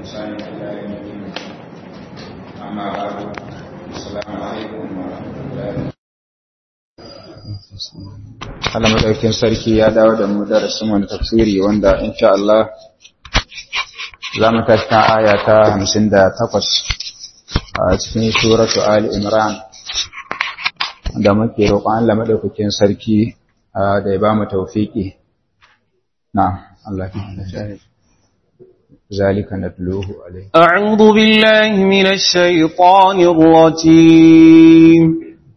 بإحسان إلى يوم الدين أما بعد السلام عليكم ورحمة الله Allah madaukin sarki ya dawo da mu darasin wani tafsiri wanda insha Allah za mu tashi kan aya ta 58 a cikin suratu Ali Imran da muke roƙon Allah madaukakin sarki da ya ba mu tawfiki na Allah ya ذلك نتلوه عليه أعوذ بالله من الشيطان الرجيم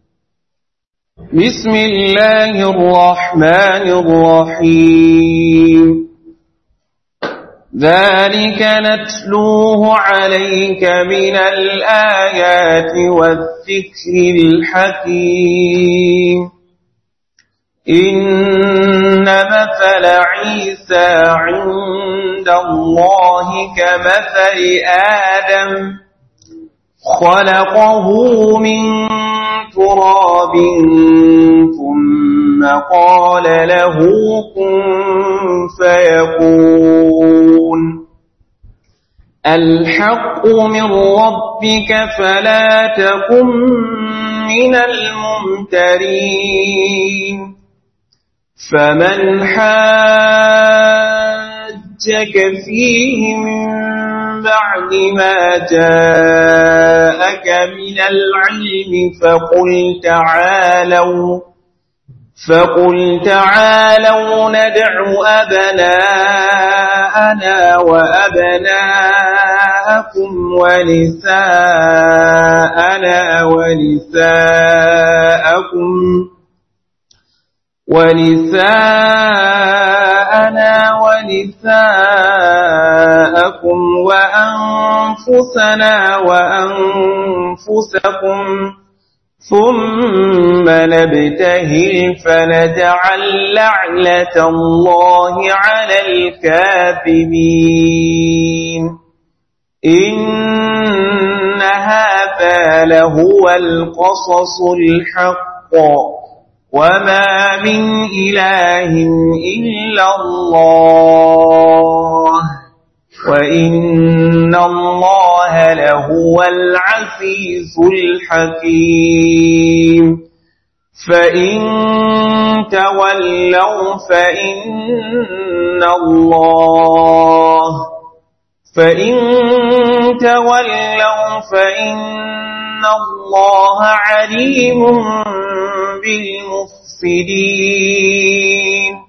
بسم الله الرحمن الرحيم ذلك نتلوه عليك من الآيات والذكر الحكيم إن مثل عيسى عند الله كمثل آدم خلقه من تراب ثم قال له كن فيكون الحق من ربك فلا تكن من الممترين فمن حاجك فيه من بعد ما جاءك من العلم فقل تعالوا فقل تعالوا ندع أبناءنا وأبناءكم ونساءنا ونساءكم ونساءنا ونساءكم وأنفسنا وأنفسكم ثم نبتهل فنجعل لعنة الله على الكاذبين إن هذا لهو القصص الحق وما من إله إلا الله وإن الله لهو العزيز الحكيم فإن تولوا فإن الله فإن تولوا فإن الله عليم بالمفسدين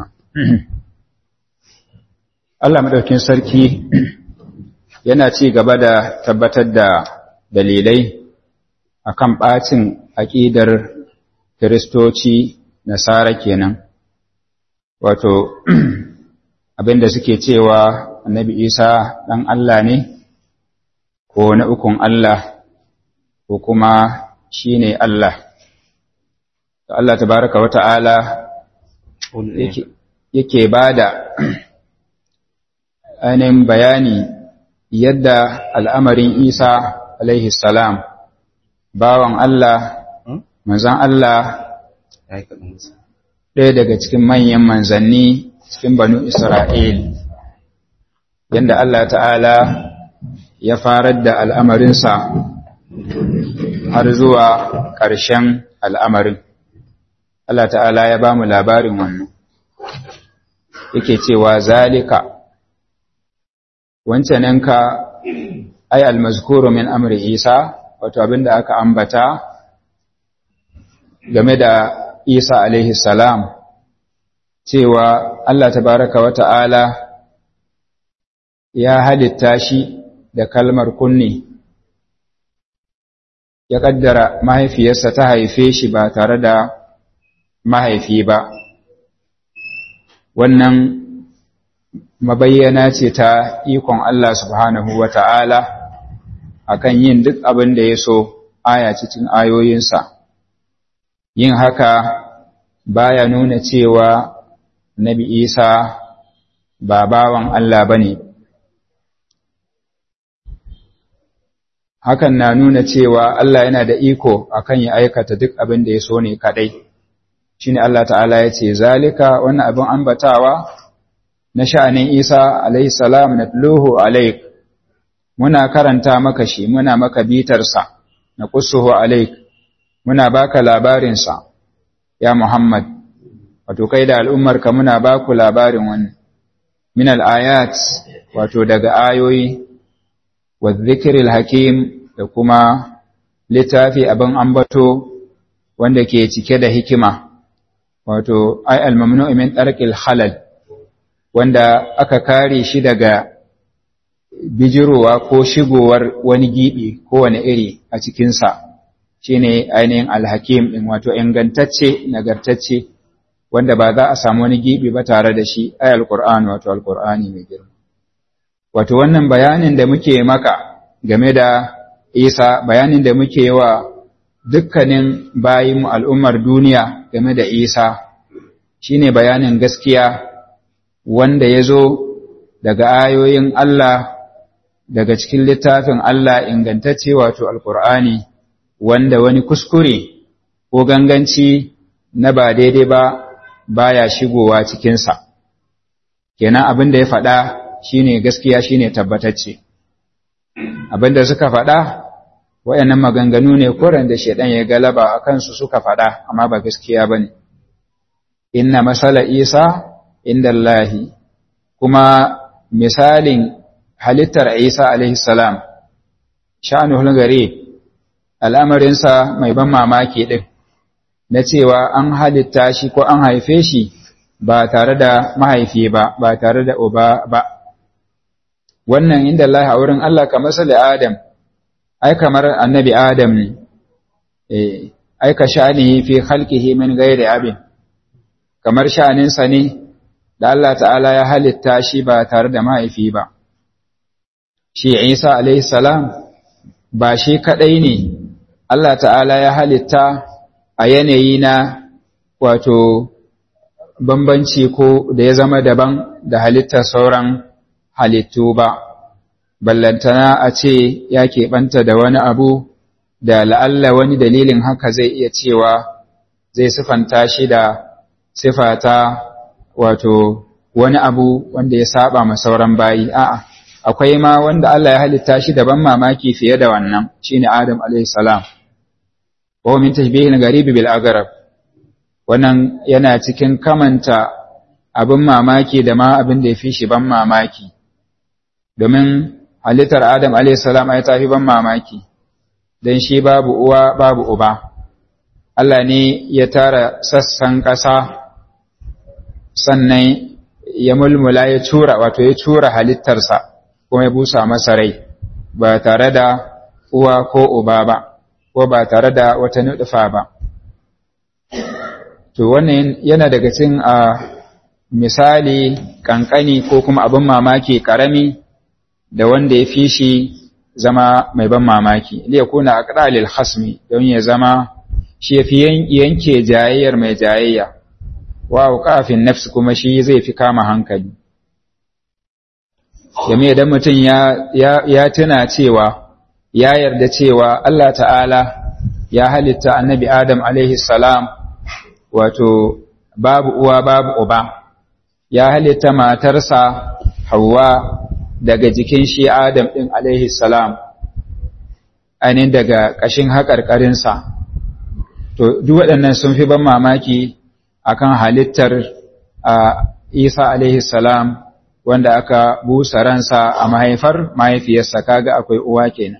Allah madaukin sarki yana ci gaba da tabbatar da dalilai akan bacin aƙidar Kiristoci Nasara kenan wato abinda suke cewa Annabi Isa ɗan Allah ne ko na ukun Allah ko kuma shine Allah Allah tabaraka wa ta'ala yake bada ainihin bayani yadda al'amarin Isa alaihi salam bawan Allah, manzan Allah ɗaya daga cikin manyan manzanni cikin banu Isra'il, yadda Allah ta'ala ya farar da al'amarinsa har zuwa ƙarshen al'amarin. Allah ta'ala ya ba mu labarin wannan, yake cewa zalika wancananka ai almazkuru min amri Isa wato abinda aka ambata game da Isa alaihi salam cewa Allah tabaraka wa ta'ala ya halitta shi da kalmar kunni ya kaddara mahaifiyarsa ta haife shi ba tare da mahaifi ba wannan mabayyana ce ta ikon Allah subhanahu wa ta'ala a kan yin duk abin da ya so aya cikin ayoyinsa. Yin haka baya nuna cewa Nabi Isa ba bawan Allah ba ne. Hakan na nuna cewa Allah yana da iko akan ya aikata duk abin da ya so ne kaɗai. Shi Allah ta'ala ya ce, Zalika wannan abin ambatawa na sha'anin Isa alaihi salam na tuluhu alaik muna karanta maka shi muna maka bitarsa na qussuhu alaik muna baka labarinsa ya Muhammad wato kai da al'ummarka muna baku labarin wannan min al-ayat wato daga ayoyi wa dhikril hakim da kuma littafi abin ambato wanda ke cike da hikima wato ai al-mamnu'u min tarqil halal wanda aka kare shi daga bijirowa ko shigowar wani gibi ko wani iri a cikinsa shine ainihin alhakim ɗin wato ingantacce nagartacce wanda ba za a samu wani gibi ba tare da shi ai alqur'ani wato alqur'ani mai girma wato wannan bayanin da muke maka game da Isa bayanin da muke wa dukkanin bayin al'ummar duniya game da Isa shine bayanin gaskiya wanda ya zo daga ayoyin Allah daga cikin littafin Allah ingantacce wato alkur'ani wanda wani kuskure ko ganganci na ba daidai ba baya shigowa cikinsa kenan abin da ya faɗa shine gaskiya shine tabbatacce abin da suka faɗa wayannan maganganu ne koran da shedan ya galaba a kansu suka faɗa amma ba gaskiya bane inna masala isa indallahi kuma misalin halittar Isa alaihi salam sha'anuhul gare al'amarinsa mai ban mamaki ɗin na cewa an halitta shi ko an haife shi ba tare da mahaifi ba ba tare da uba ba wannan inda Allah a wurin Allah kamar sali Adam ai kamar annabi Adam ne eh ai ka sha'anihi fi khalqihi min ghairi abin kamar sha'aninsa ne da Allah ta'ala ya halitta shi ba tare da mahaifi ba shi Isa alaihi salam ba shi kadai ne Allah ta'ala ya halitta a yanayi na wato bambanci ko da ya zama daban da halittar sauran halittu ba ballantana a ce ya keɓanta da wani abu da la'alla wani dalilin haka zai iya cewa zai sifanta shi da sifata wato wani abu wanda ya saba ma sauran bayi a'a akwai ma wanda Allah ya halitta shi daban mamaki fiye da wannan shine Adam alayhi salam wa min tashbihil gharib bil agrab wannan yana cikin kamanta abin mamaki da ma abin da yafi shi ban mamaki domin halittar Adam alayhi salam ai tafi ban mamaki dan shi babu uwa babu uba Allah ne ya tara sassan ƙasa sannan ya mulmula ya cura wato ya cura halittarsa kuma ya busa masa rai ba tare da uwa ko uba ba ko ba tare da wata nuɗufa ba to wannan yana daga cikin a misali kankani ko kuma abin mamaki karami da wanda ya fi shi zama mai ban mamaki liya kuna aqdalil hasmi don ya zama shi ya fi yanke jayayyar mai jayayya wa kafin nafsi kuma shi zai fi kama hankali game idan mutum ya tuna cewa ya yarda cewa Allah ta'ala ya halitta annabi Adam alaihi salam wato babu uwa babu uba ya halitta matarsa Hauwa daga jikin shi Adam ɗin alaihi salam ainihin daga ƙashin haƙarƙarinsa to duk waɗannan sun fi ban mamaki akan halittar Isa alaihi salam wanda aka busa ransa a mahaifar mahaifiyarsa kaga akwai uwa kenan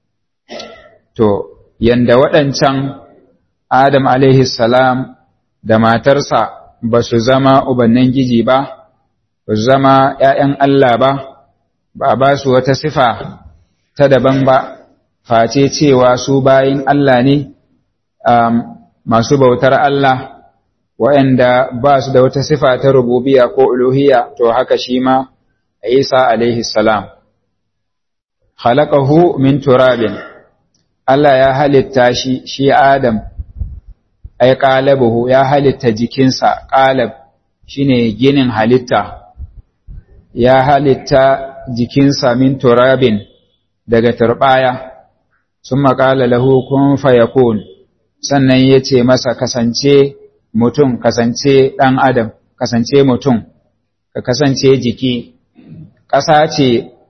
to yanda waɗancan Adam alaihi salam da matarsa ba su zama ubannin giji ba ba su zama ‘ya'yan Allah ba ba ba su wata sifa ta daban ba face cewa su bayin Allah ne masu bautar Allah waɗanda ba su da wata sifa ta rububiya ko uluhiya to haka shi ma Isa alaihi salam khalaqahu min turabin Allah ya halitta shi shi Adam ai qalabuhu ya halitta jikinsa qalab shine ginin halitta ya halitta jikinsa min turabin daga turbaya summa qala lahu kun fayakun sannan yace masa kasance mutum kasance ɗan adam kasance mutum ka kasance jiki ƙasa ce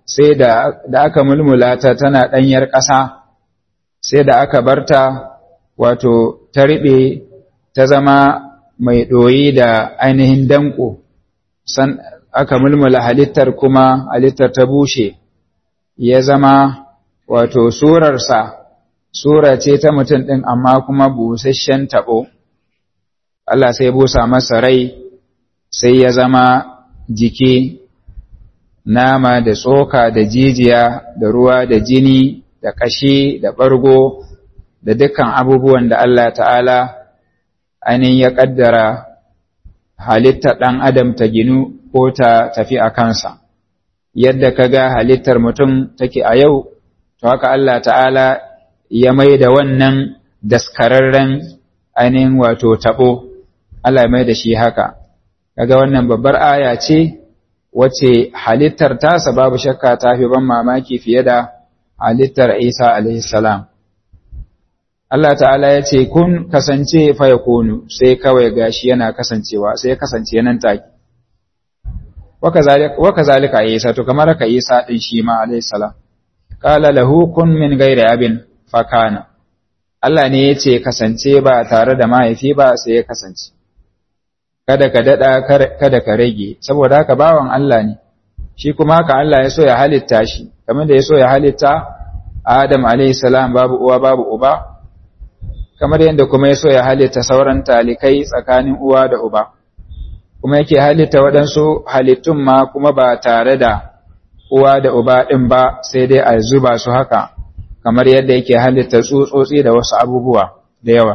sai da da aka mulmula ta tana ɗanyar ƙasa sai da aka barta wato ta riɓe ta zama mai ɗoyi da ainihin danko san aka mulmula halittar kuma halittar ta bushe ya zama wato surarsa sura ce ta mutum ɗin amma kuma busasshen taɓo Allah sai busa masa rai sai ya zama jiki nama da tsoka da jijiya da ruwa da jini da ƙashi da ɓargo da dukkan abubuwan da Allah ta'ala ainihin ya ƙaddara halittar ɗan adam ta ginu ko ta tafi a kansa yadda ka ga halittar mutum take a yau to haka Allah ta'ala ya mai da wannan daskararren ainihin wato taɓo Allah ya mai da shi haka kaga wannan babbar aya ce wacce halittar tasa babu shakka ta fi ban mamaki fiye da halittar Isa alaihi salam Allah ta'ala ya ce kun kasance fa yakunu sai kawai gashi yana kasancewa sai ya kasance nan take waka zalika Isa to kamar ka Isa din shi ma alayhi salam qala lahu kun min ghairi abin fakana Allah ne yace kasance ba tare da mahaifi ba sai ya kasance kada ka dada kada ka rage saboda haka bawan Allah ne shi kuma haka Allah ya so ya halitta shi kamar da ya so ya halitta Adam alayhi salam babu uwa babu uba kamar yadda kuma ya so ya halitta sauran talikai tsakanin uwa da uba kuma yake halitta waɗansu halittun ma kuma ba tare da uwa da uba ɗin ba sai dai a zuba su haka kamar yadda yake halitta tsutsotsi da wasu abubuwa da yawa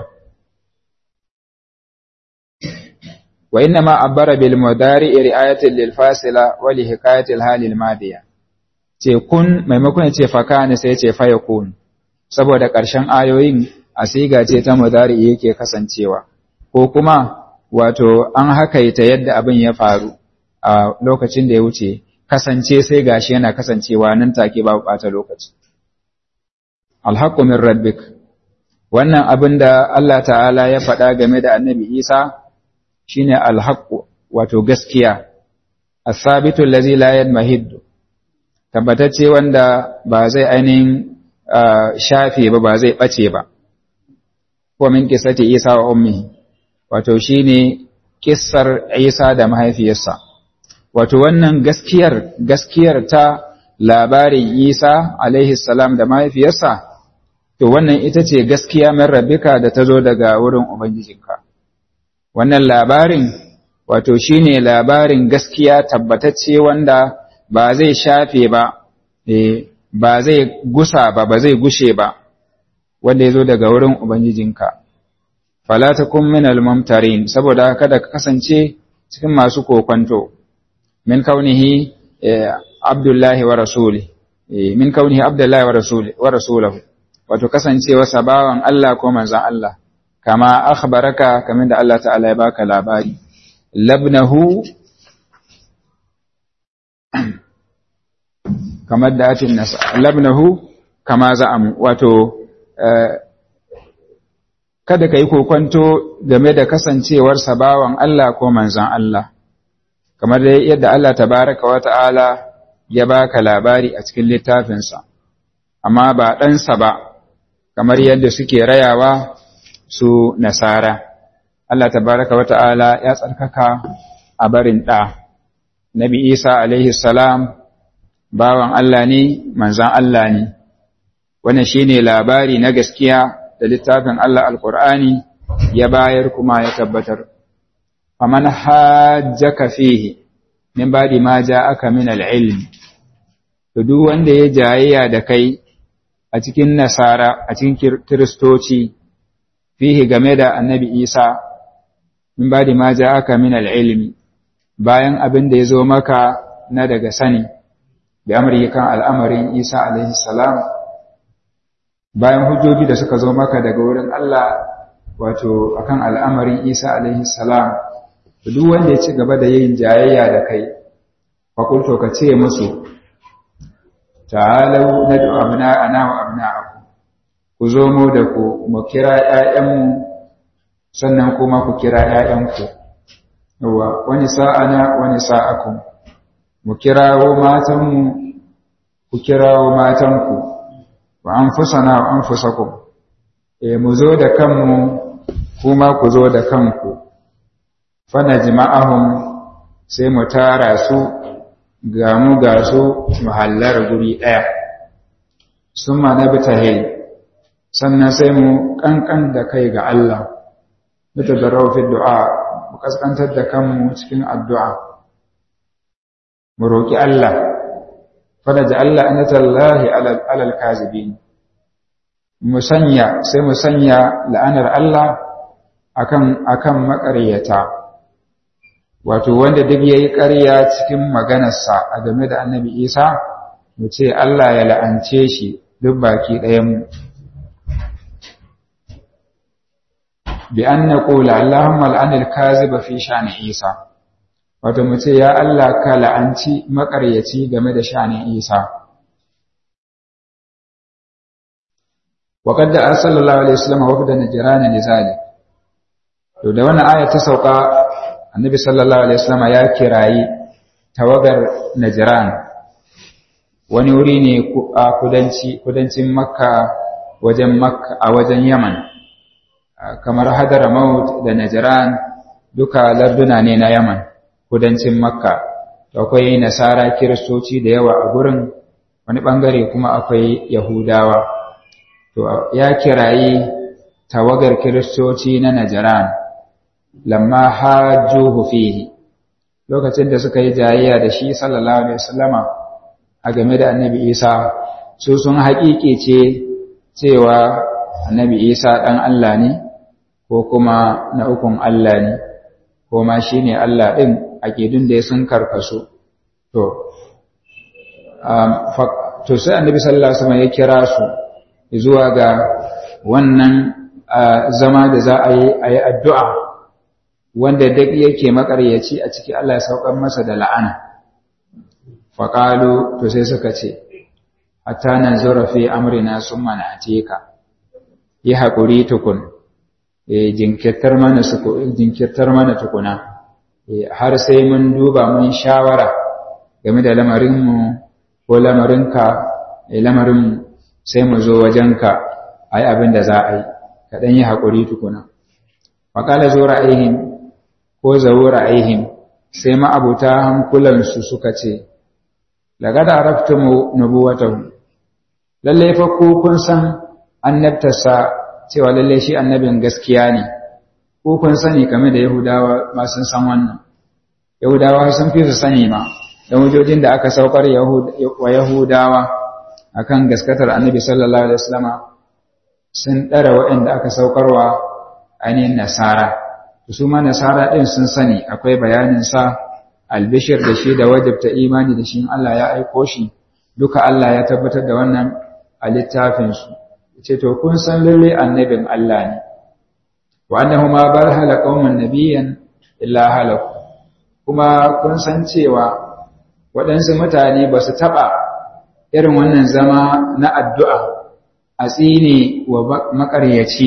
wa inna ma abbara bil mudari ri'ayatin lil fasila wa li hikayatil halil madiya ce kun maimakon ya ce fakana sai ya ce fa yakun saboda ƙarshen ayoyin a siga ce ta mudari yake kasancewa ko kuma wato an hakaita yadda abin ya faru a lokacin da ya wuce kasance sai gashi yana kasancewa nan take babu bata lokaci alhaqqu min rabbik wannan abin da Allah ta'ala ya faɗa game da annabi Isa shine alhaqqu wato gaskiya as-sabitu allazi la yadmahid tabbatacce wanda ba zai ainihin shafe ba ba zai bace ba ko min qissati Isa wa ummihi wato shine kissar Isa da mahaifiyarsa wato wannan gaskiyar gaskiyar ta labarin Isa alaihi salam da mahaifiyarsa to wannan ita ce gaskiya min rabbika da ta zo daga wurin ubangijinka wannan labarin wato shine labarin gaskiya tabbatacce wanda ba zai shafe ba ba zai gusa ba ba zai gushe ba wanda ya zo daga wurin ubangijinka fala takun min al-mumtarin saboda kada ka kasance cikin masu kokonto min kaunihi abdullahi wa rasuli min kaunihi abdullahi wa rasuli wa rasulahu wato kasancewa sabawan Allah ko manzon Allah kama akhbaraka kamar da Allah ta'ala ya baka labari labnahu kamar da atin nasa labnahu kama za'am wato kada ka yi kokwanto game da kasancewar sabawan Allah ko manzan Allah, kamar da yadda Allah tabaraka wa ta'ala ya baka labari a cikin littafinsa, amma ba ɗansa ba, kamar yadda suke rayawa su nasara. Allah tabaraka wa ta'ala ya tsarkaka a barin ɗa. Nabi Isa alaihi salam bawan Allah ne, manzan Allah ne, wannan shi ne labari na gaskiya da littafin Allah Alƙur'ani ya bayar kuma ya tabbatar. Faman hajjaka fihi min baɗi ma ja aka min al'ilmi, to duk wanda ya jayayya da kai a cikin nasara, a cikin kiristoci, fihi game da annabi Isa, min baɗi ma ja aka min al'ilmi, bayan abin da ya zo maka na daga sani, da amurkan al'amarin Isa alaihi salam. bayan hujjoji da suka zo maka daga wurin Allah wato akan al'amarin Isa alaihi salam duk wanda ya ci gaba da yin jayayya da kai fakulto ka ce musu ta'alau nad'u abna'ana wa abna'akum ku zo mu da ku mu kira ƴaƴanmu sannan kuma ku kira ƴaƴanku yawa wani sa'ana wani sa'akum mu kirawo matanmu ku kirawo matanku wa anfusana wa anfusakum eh mu zo da kanmu kuma ku zo da kanku fana jima'ahum sai mu tara su ga mu ga su muhallar guri ɗaya sun ma na bitahil sannan sai mu ƙanƙan da kai ga Allah bita da raufin du'a mu ƙasƙantar da kanmu cikin addu'a mu roƙi Allah fada da Allah an tallahi alal kazibin mu sanya sai mu sanya la'anar Allah akan akan maƙaryata wato wanda duk yayi ƙarya cikin maganarsa a game da Annabi Isa mu ce Allah ya la'ance shi duk baki ɗayan mu bi an naqula Allahumma al'an al-kaziba fi sha'ni Isa wato mu ce ya Allah ka la'anci maƙaryaci game da sha'nin Isa وقد أرسل الله عليه وسلم وفد نجران لذلك to da wannan aya ta sauka annabi sallallahu alaihi wasallam ya kirayi tawagar najran wani wuri ne a kudanci kudancin makka wajen makka a wajen yaman kamar hadramaut da najran duka larduna ne na yaman kudancin makka akwai nasara kiristoci da yawa a gurin wani bangare kuma akwai yahudawa to ya kirayi tawagar kiristoci na najran lamma hajjuhu fihi lokacin da suka yi jayayya da shi sallallahu alaihi wasallama a game da annabi isa su sun haƙiƙe ce cewa annabi isa ɗan Allah ne ko kuma na ukun Allah ne ko ma shi ne Allah ɗin aƙidun da ya sun karkasu to to sai annabi sallallahu alaihi wasallam ya kira su zuwa ga wannan zama da za a yi a yi addu'a wanda duk yake makaryaci a ciki Allah ya saukar masa da la'ana faƙalu to sai suka ce hatta nan zurafi amrina sun mana a teka yi haƙuri tukun jinkirtar mana jinkirtar mana tukuna har sai mun duba mun shawara game da lamarinmu ko lamarinka lamarinmu sai mu zo wajenka a yi abin da za a yi kaɗan yi haƙuri tukuna faƙala zo ra'ayin ko zawo ra'ayihim sai ma'abuta hankulansu suka ce laga da arafta nubuwatahu lalle fa ku kun san annabtarsa cewa lalle shi annabin gaskiya ne ko kun sani game da yahudawa ma sun san wannan yahudawa sun fi su sani ma da wujojin da aka saukar wa yahudawa akan gaskatar annabi sallallahu alaihi wasallama sun ɗara waɗanda aka saukarwa ainihin nasara su ma nasara ɗin sun sani akwai bayanin sa albishir da shi da wajibta imani da shi Allah ya aiko shi duka Allah ya tabbatar da wannan a littafinsu ce to kun san lalle annabin Allah ne wa annahu ma bar hala qauman nabiyyan illa halaku kuma kun san cewa waɗansu mutane ba su taɓa irin wannan zama na addu'a a tsine wa maƙaryaci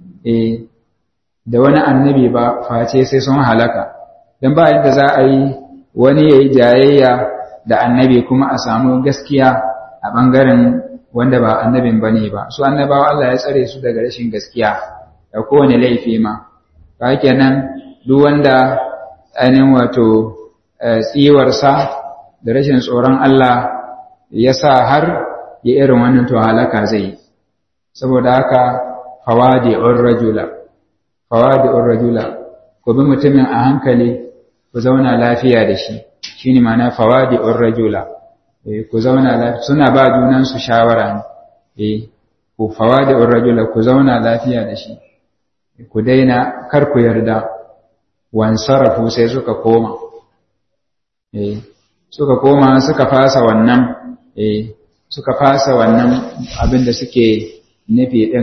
da wani annabi ba face sai sun halaka don ba yadda za a yi wani ya yi jayayya da annabi kuma a samu gaskiya a ɓangaren wanda ba annabin ba ne ba su annabawa Allah ya tsare su daga rashin gaskiya da kowane laifi ma ba kenan duk wanda ainihin wato tsiwarsa da rashin tsoron Allah ya sa har ya irin wannan to halaka zai yi saboda haka fawadi'ur rajula fawadi'ur rajula ku bi mutumin a hankali ku zauna lafiya da shi shine ma'ana fawadi'ur rajula eh ku zauna lafiya suna ba junan su shawara ne eh ku fawadi'ur rajula ku zauna lafiya da shi ku daina kar ku yarda wansarafu sai suka koma eh suka koma suka fasa wannan eh suka fasa wannan abin da suke nufi din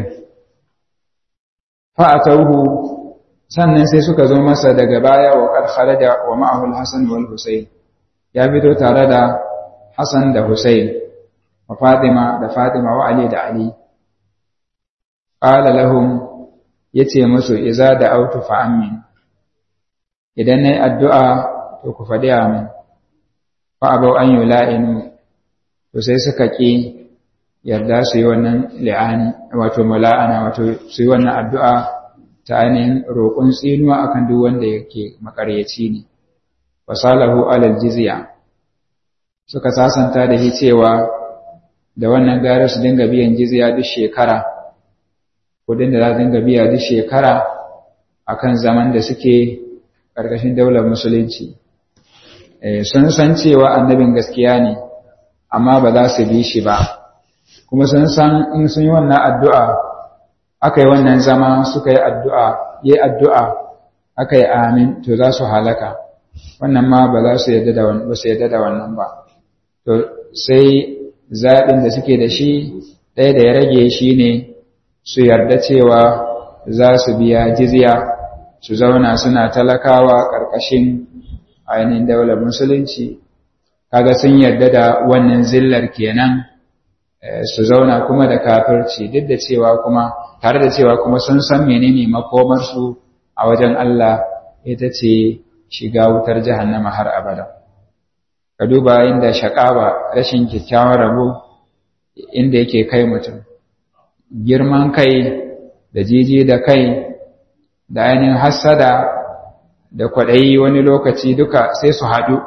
fa'atauhu sannan sai suka zo masa daga baya wa qad kharaja wa ma'ahu al-hasan wal husayn ya fito tare da hasan da husayn wa fatima da fatima wa ali da ali qala lahum yace musu iza da autu fa amin idan nayi addu'a to ku fadi amin fa abau an yula'inu to to sai suka ƙi yarda su yi wannan li'ani wato mala'ana wato su yi wannan addu'a ta ainihin roƙon tsinuwa akan duk wanda yake makaryaci ne wasalahu alal jizya suka sasanta da shi cewa da wannan gara su dinga biyan jizya duk shekara kudin da za su dinga biya duk shekara akan zaman da suke ƙarƙashin daular musulunci sun san cewa annabin gaskiya ne amma ba za su bi shi ba kuma sun san in sun yi wannan addu'a aka yi wannan zama suka yi addu'a yi addu'a aka yi amin to za su halaka wannan ma ba za su yadda da wannan ba to sai zaɓin da suke da shi ɗaya da ya rage shi ne su yarda cewa za su biya jizya su zauna suna talakawa ƙarƙashin ainihin daular musulunci kaga sun yarda da wannan zillar kenan su zauna kuma da kafirci duk da cewa kuma tare da cewa kuma sun san menene makomarsu a wajen Allah ita ce shiga wutar jahannama har abada ka duba inda shakawa rashin kyakkyawan rabo inda yake kai mutum girman kai da jiji da kai da ainihin hassada da kwaɗayi wani lokaci duka sai su haɗu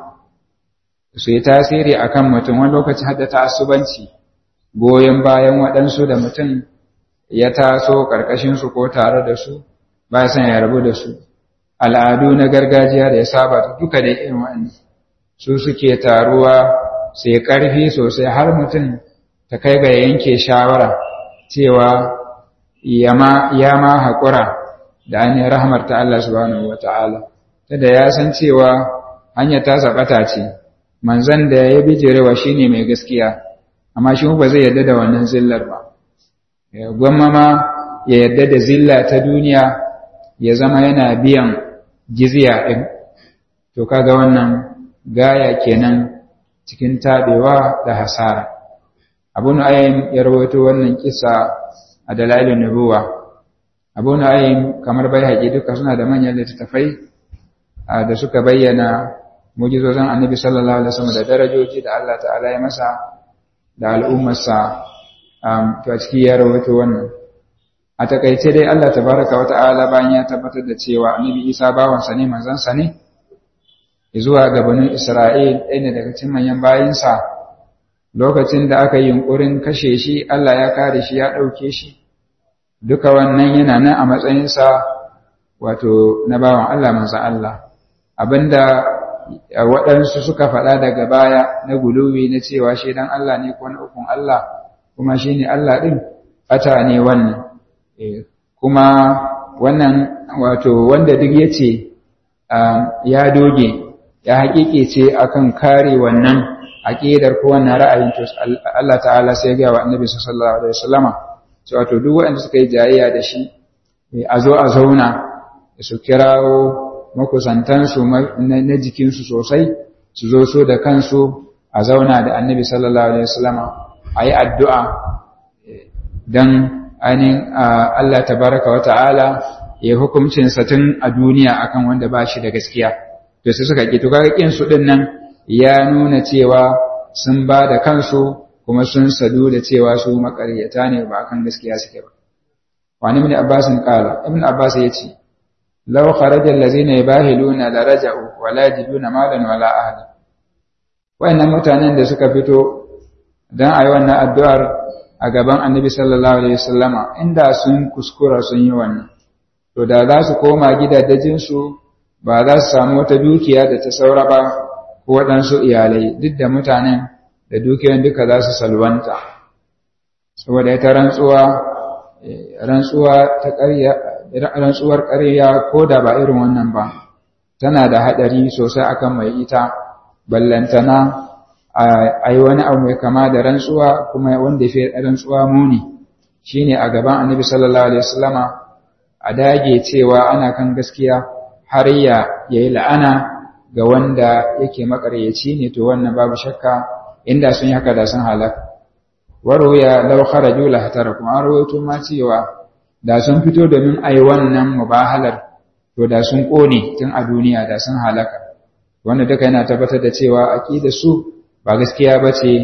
su yi tasiri a kan mutum wani lokaci hada asubanci goyon bayan waɗansu da mutum ya taso ƙarƙashinsu ko tare da su ba san ya rabu da su al'adu na gargajiya da ya saba duka da irin wa'annan su suke taruwa sai ƙarfi sosai har mutum ta kai ga yanke shawara cewa ya ma haƙura da ainihin rahmar ta Allah subhanahu wa ta'ala ta da ya san cewa hanyar ta zaɓata ce manzan da ya bijirewa shi ne mai gaskiya amma shi ba zai yarda da wannan zillar ba gwamma ma ya yarda da zilla ta duniya ya zama yana biyan jizya ɗin to kaga wannan gaya kenan cikin taɓewa da hasara abu nu'aym ya rawaito wannan kisa a dalailin nubuwa abu nu'aym kamar bai haƙi duka suna da manyan littattafai da suka bayyana mujizozin annabi sallallahu alaihi wasallam da darajoji da Allah ta'ala ya masa da al'ummarsa to a ciki ya rawaito wannan a takaice dai Allah tabaraka wa ta'ala bayan ya tabbatar da cewa annabi Isa bawansa ne manzansa ne zuwa gabanin Isra'il ɗaya ne daga cikin manyan bayinsa lokacin da aka yi yunkurin kashe shi Allah ya kare shi ya ɗauke shi duka wannan yana nan a matsayinsa wato na bawan Allah manzan Allah abinda waɗansu suka faɗa daga baya na guluwi na cewa shi dan Allah ne ko na ukun Allah kuma shi ne Allah ɗin ɓata ne wannan kuma wannan wato wanda duk ya ce ya doge ya haƙiƙe ce akan kare wannan aƙidar ko wannan ra'ayin to Allah ta'ala sai ya ga wa annabi sallallahu alaihi wasallama cewa to duk waɗanda suka yi jayayya da shi a zo a zauna su kirawo makusantansu na jikinsu sosai su zo so da kansu a zauna da annabi sallallahu alaihi wasallama a yi addu'a don ainihin Allah tabaraka wa ta'ala ya hukumcinsa tun a duniya akan wanda ba shi da gaskiya to sai suka ƙi to kaga ƙin su ɗin nan ya nuna cewa sun ba da kansu kuma sun sadu da cewa su makaryata ne ba akan gaskiya suke ba wani ibn abbas qala ibn abbas yace law kharaja allazina yabahiluna la raja'u wa la yajiduna malan wala ahla wayannan mutanen da suka fito dan ayi wannan addu'ar a gaban annabi sallallahu alaihi wasallama inda sun kuskura sun yi wannan to da za su koma gidajen su ba za su samu wata dukiya da ta saura ba ko waɗansu iyalai duk da mutanen da dukiyoyin duka za su salwanta saboda ita rantsuwa rantsuwa ta ƙarya rantsuwar ƙarya ko da ba irin wannan ba tana da haɗari sosai akan mai ita ballantana a yi wani abu mai kama da rantsuwa kuma wanda ya fi rantsuwa muni shine a gaban annabi sallallahu alaihi wasallama a dage cewa ana kan gaskiya har ya yi la'ana ga wanda yake makaryaci ne to wannan babu shakka inda sun yi haka da sun halaka waruya law kharaju la hatarakum an rawaito ma cewa da sun fito domin ai wannan mubahalar to da sun kone tun a duniya da sun halaka wanda duka yana tabbatar da cewa aqidar su ba gaskiya bace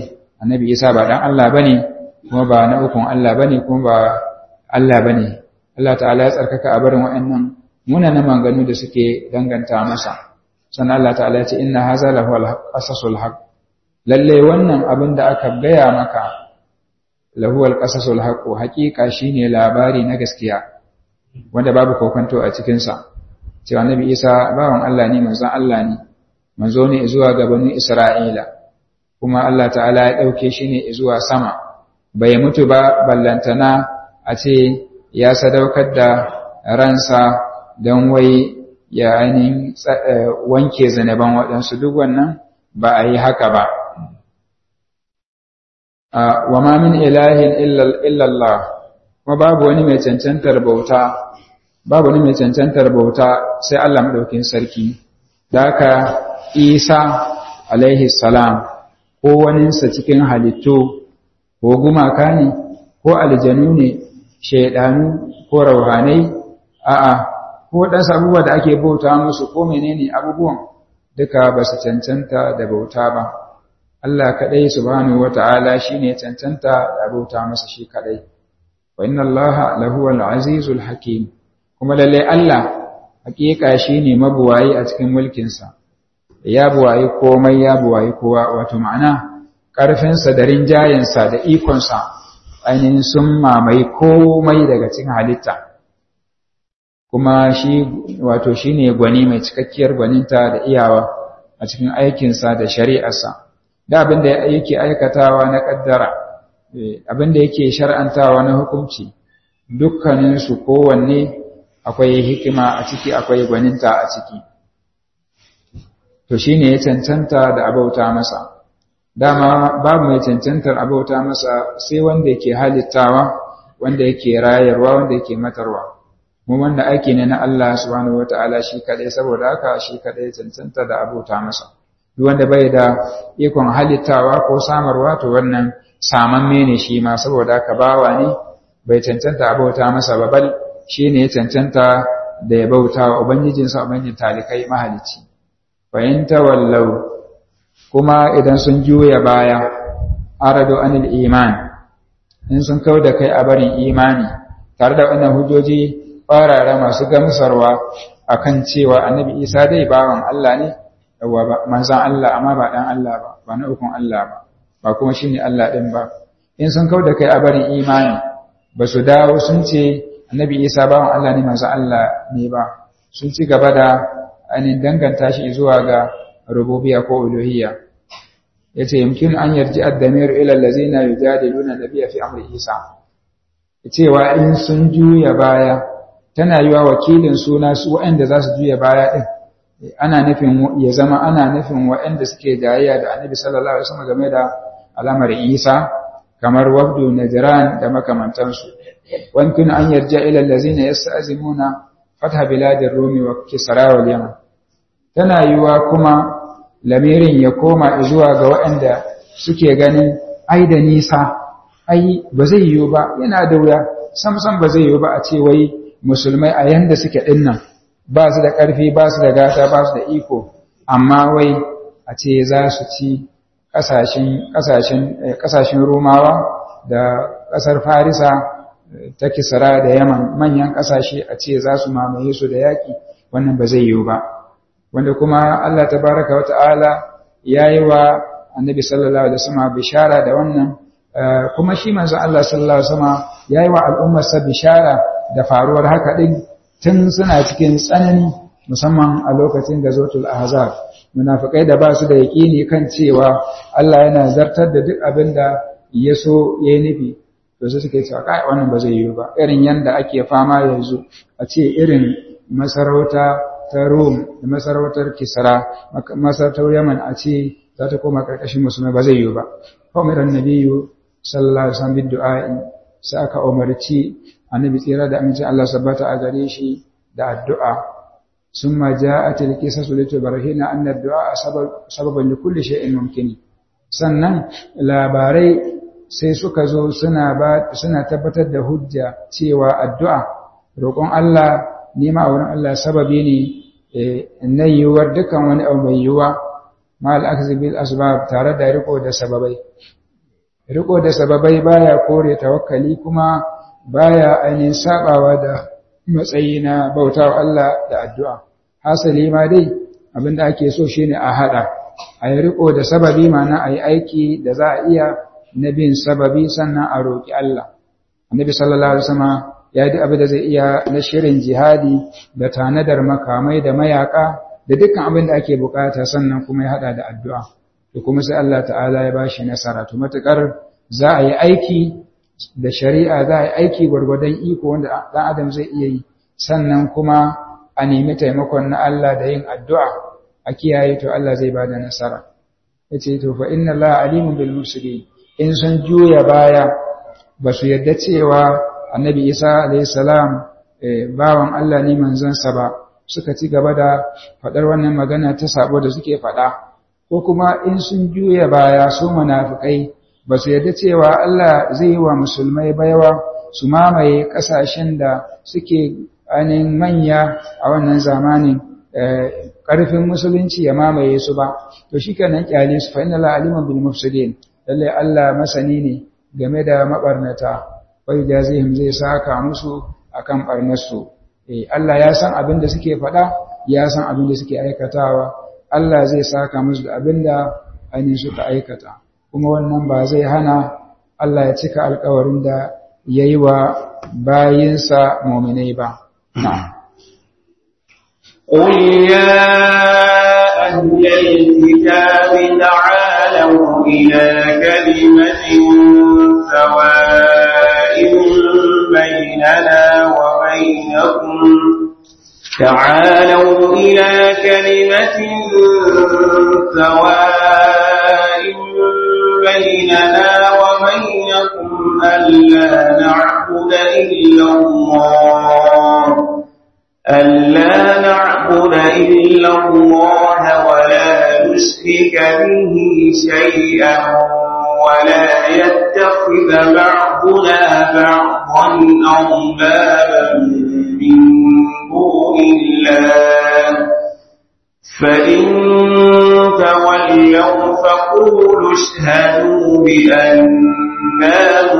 annabi isa ba dan Allah bane kuma ba na ukun Allah bane kuma ba Allah bane Allah ta'ala ya tsarkaka a barin wa'annan munanan maganganu da suke danganta masa sannan Allah ta'ala ya ce inna haza lahu al-qasasul haqq lalle wannan abin da aka gaya maka lahu al-qasasul haqq haqiqa shine labari na gaskiya wanda babu kokonto a cikin sa cewa annabi Isa bawan Allah ne manzon Allah ne manzo ne zuwa ga bani Isra'ila kuma Allah ta'ala ya dauke shi ne zuwa sama bai mutu ba ballantana a ce ya sadaukar da ransa don wai ya ainihin wanke zanaban waɗansu duk wannan ba a yi haka ba. Wa ma min ilahin illallah, kuma babu wani mai cancantar bauta, babu wani mai cancantar bauta sai Allah maɗaukin sarki, da haka Isa alaihi salam ko waninsa cikin halittu ko gumaka ne ko aljanu ne shaidanu ko rauhanai a'a ko waɗansu abubuwa da ake bauta musu ko menene abubuwan duka ba su cancanta da bauta ba Allah kaɗai subhanahu wata'ala shine cancanta da bauta masa shi kaɗai wa inna Allah lahuwal azizul hakim kuma lalle Allah hakika shine mabuwayi a cikin mulkinsa ya buwayi komai ya buwayi kowa wato ma'ana ƙarfinsa da rinjayensa da ikonsa ainihin sun mamaye komai daga cikin halitta kuma shi wato shine gwani mai cikakkiyar gwaninta da iyawa a cikin aikinsa da shari'arsa da abin da yake aikatawa na kaddara abin da yake shar'antawa na hukunci dukkaninsu kowanne akwai hikima a ciki akwai gwaninta a ciki to shine ya cancanta da abauta masa dama babu mai cancantar abauta masa sai wanda yake halittawa wanda yake rayarwa wanda yake matarwa mu wanda aiki ne na Allah subhanahu wataala shi kadai saboda haka shi kadai cancanta da abauta masa duk wanda bai da ikon halittawa ko samarwa to wannan samamme ne shi ma saboda haka bawa ne bai cancanta abauta masa ba bal shine ya cancanta da ya bauta wa ubangijinsa ubangijin talikai mahalicci fa in tawallau kuma idan sun juya baya arado anil iman in sun kau da kai a barin imani tare da wannan hujjoji farara masu gamsarwa akan cewa annabi isa dai bawan Allah ne yawa ba manzan Allah amma ba dan Allah ba ba na ukun Allah ba ba kuma shine Allah din ba in sun kau da kai a barin imani ba su dawo sun ce annabi isa bawan Allah ne manzan Allah ne ba sun ci gaba da ainihin danganta shi zuwa ga rububiyya ko uluhiyya yace yumkin an yarji ad-damir ila allazina yujadiluna nabiyya fi amri isa cewa in sun juya baya tana yiwa wakilin suna su waɗanda za su juya baya din ana nufin ya zama ana nufin waɗanda suke jayayya da annabi sallallahu alaihi wasallam game da alamar isa kamar wabdu najran da makamantansu wankin an yarja ila allazina yasta'zimuna fatha biladir rumi wa kisra wal yaman tana yiwa kuma lamirin ya koma zuwa ga waɗanda suke ganin ai da nisa ai ba zai yiwu ba yana da wuya samsam ba zai yiwu ba a ce wai musulmai a yanda suke dinnan ba su da ƙarfi ba su da gata ba su da iko amma wai a ce za su ci ƙasashen romawa da ƙasar farisa ta kisara da yaman manyan ƙasashe a ce za su mamaye su da yaƙi wannan ba zai yiwu ba wanda kuma Allah tabaraka wa ta'ala ya yi wa annabi sallallahu alaihi wasallam bishara da wannan kuma shi manzo Allah sallallahu alaihi wasallam ya yi wa al'ummarsa bishara da faruwar haka din tun suna cikin tsanani musamman a lokacin da zotul ahzab munafikai da ba su da yaƙini kan cewa Allah yana zartar da duk abin da ya so ya yi nufi to su suke cewa kai wannan ba zai yi ba irin yanda ake fama yanzu a ce irin masarauta ta Rom da masarautar Kisra masarautar Yaman a ce za ta koma karkashin musulmai ba zai yi ba kawai annabiyu sallallahu alaihi wasallam du'a'i sai aka umarci annabi tsira da aminci Allah sabbata a gare shi da addu'a summa ja'at al-qisasu litubarhina anna ad-du'a sababan li kulli shay'in mumkin sannan labarai sai suka zo suna ba suna tabbatar da hujja cewa addu'a roƙon Allah nema a wurin Allah sababi ne na yiwuwar dukkan wani abu mai yiwuwa ma al bil asbab tare da riko da sababai riko da sababai baya kore tawakkali kuma baya ainihin sabawa da matsayi na bautawa Allah da addu'a hasali ma dai abinda ake so shine a hada a yi riko da sababi mana a yi aiki da za a iya na bin sababi sannan a roƙi Allah annabi sallallahu alaihi wasallam ya yi abin da zai iya na shirin jihadi da tanadar makamai da mayaka da dukkan abin da ake bukata sannan kuma ya hada da addu'a da kuma sai Allah ta'ala ya bashi nasara to matukar za a yi aiki da shari'a za a yi aiki gwargwadon iko wanda dan adam zai iya yi sannan kuma a nemi taimakon na Allah da yin addu'a a kiyaye to Allah zai bada nasara yace to fa inna Allah alimun bil mufsidin in sun juya baya ba su yadda cewa annabi Isa alayhi salam bawan Allah ne manzansa ba suka ci gaba da faɗar wannan magana ta sabo da suke faɗa ko kuma in sun juya baya su munafikai ba su yarda cewa Allah zai yi wa musulmai baiwa su mamaye ƙasashen da suke ainihin manya a wannan zamanin ƙarfin musulunci ya mamaye su ba to shi kenan kyale su fa inna la aliman bil mufsidin lalle Allah masani ne game da mabarnata wai jazihim zai saka musu akan barnarsu eh Allah ya san abin da suke faɗa ya san abin da suke aikatawa Allah zai saka musu da abin da ainihin suka aikata kuma wannan ba zai hana Allah ya cika alkawarin da ya yi wa bayinsa mominai ba. قل يا أهل الكتاب تعالوا إلى كلمة سواء بيننا وبينكم تعالوا إلى كلمة سواء بيننا وبينكم ألا نعبد إلا الله ألا نعبد إلا الله ولا نشرك به شيئا ولا يتخذ بعضنا بعضا أربابا من دون الله فإن تولوا فقولوا اشهدوا بأننا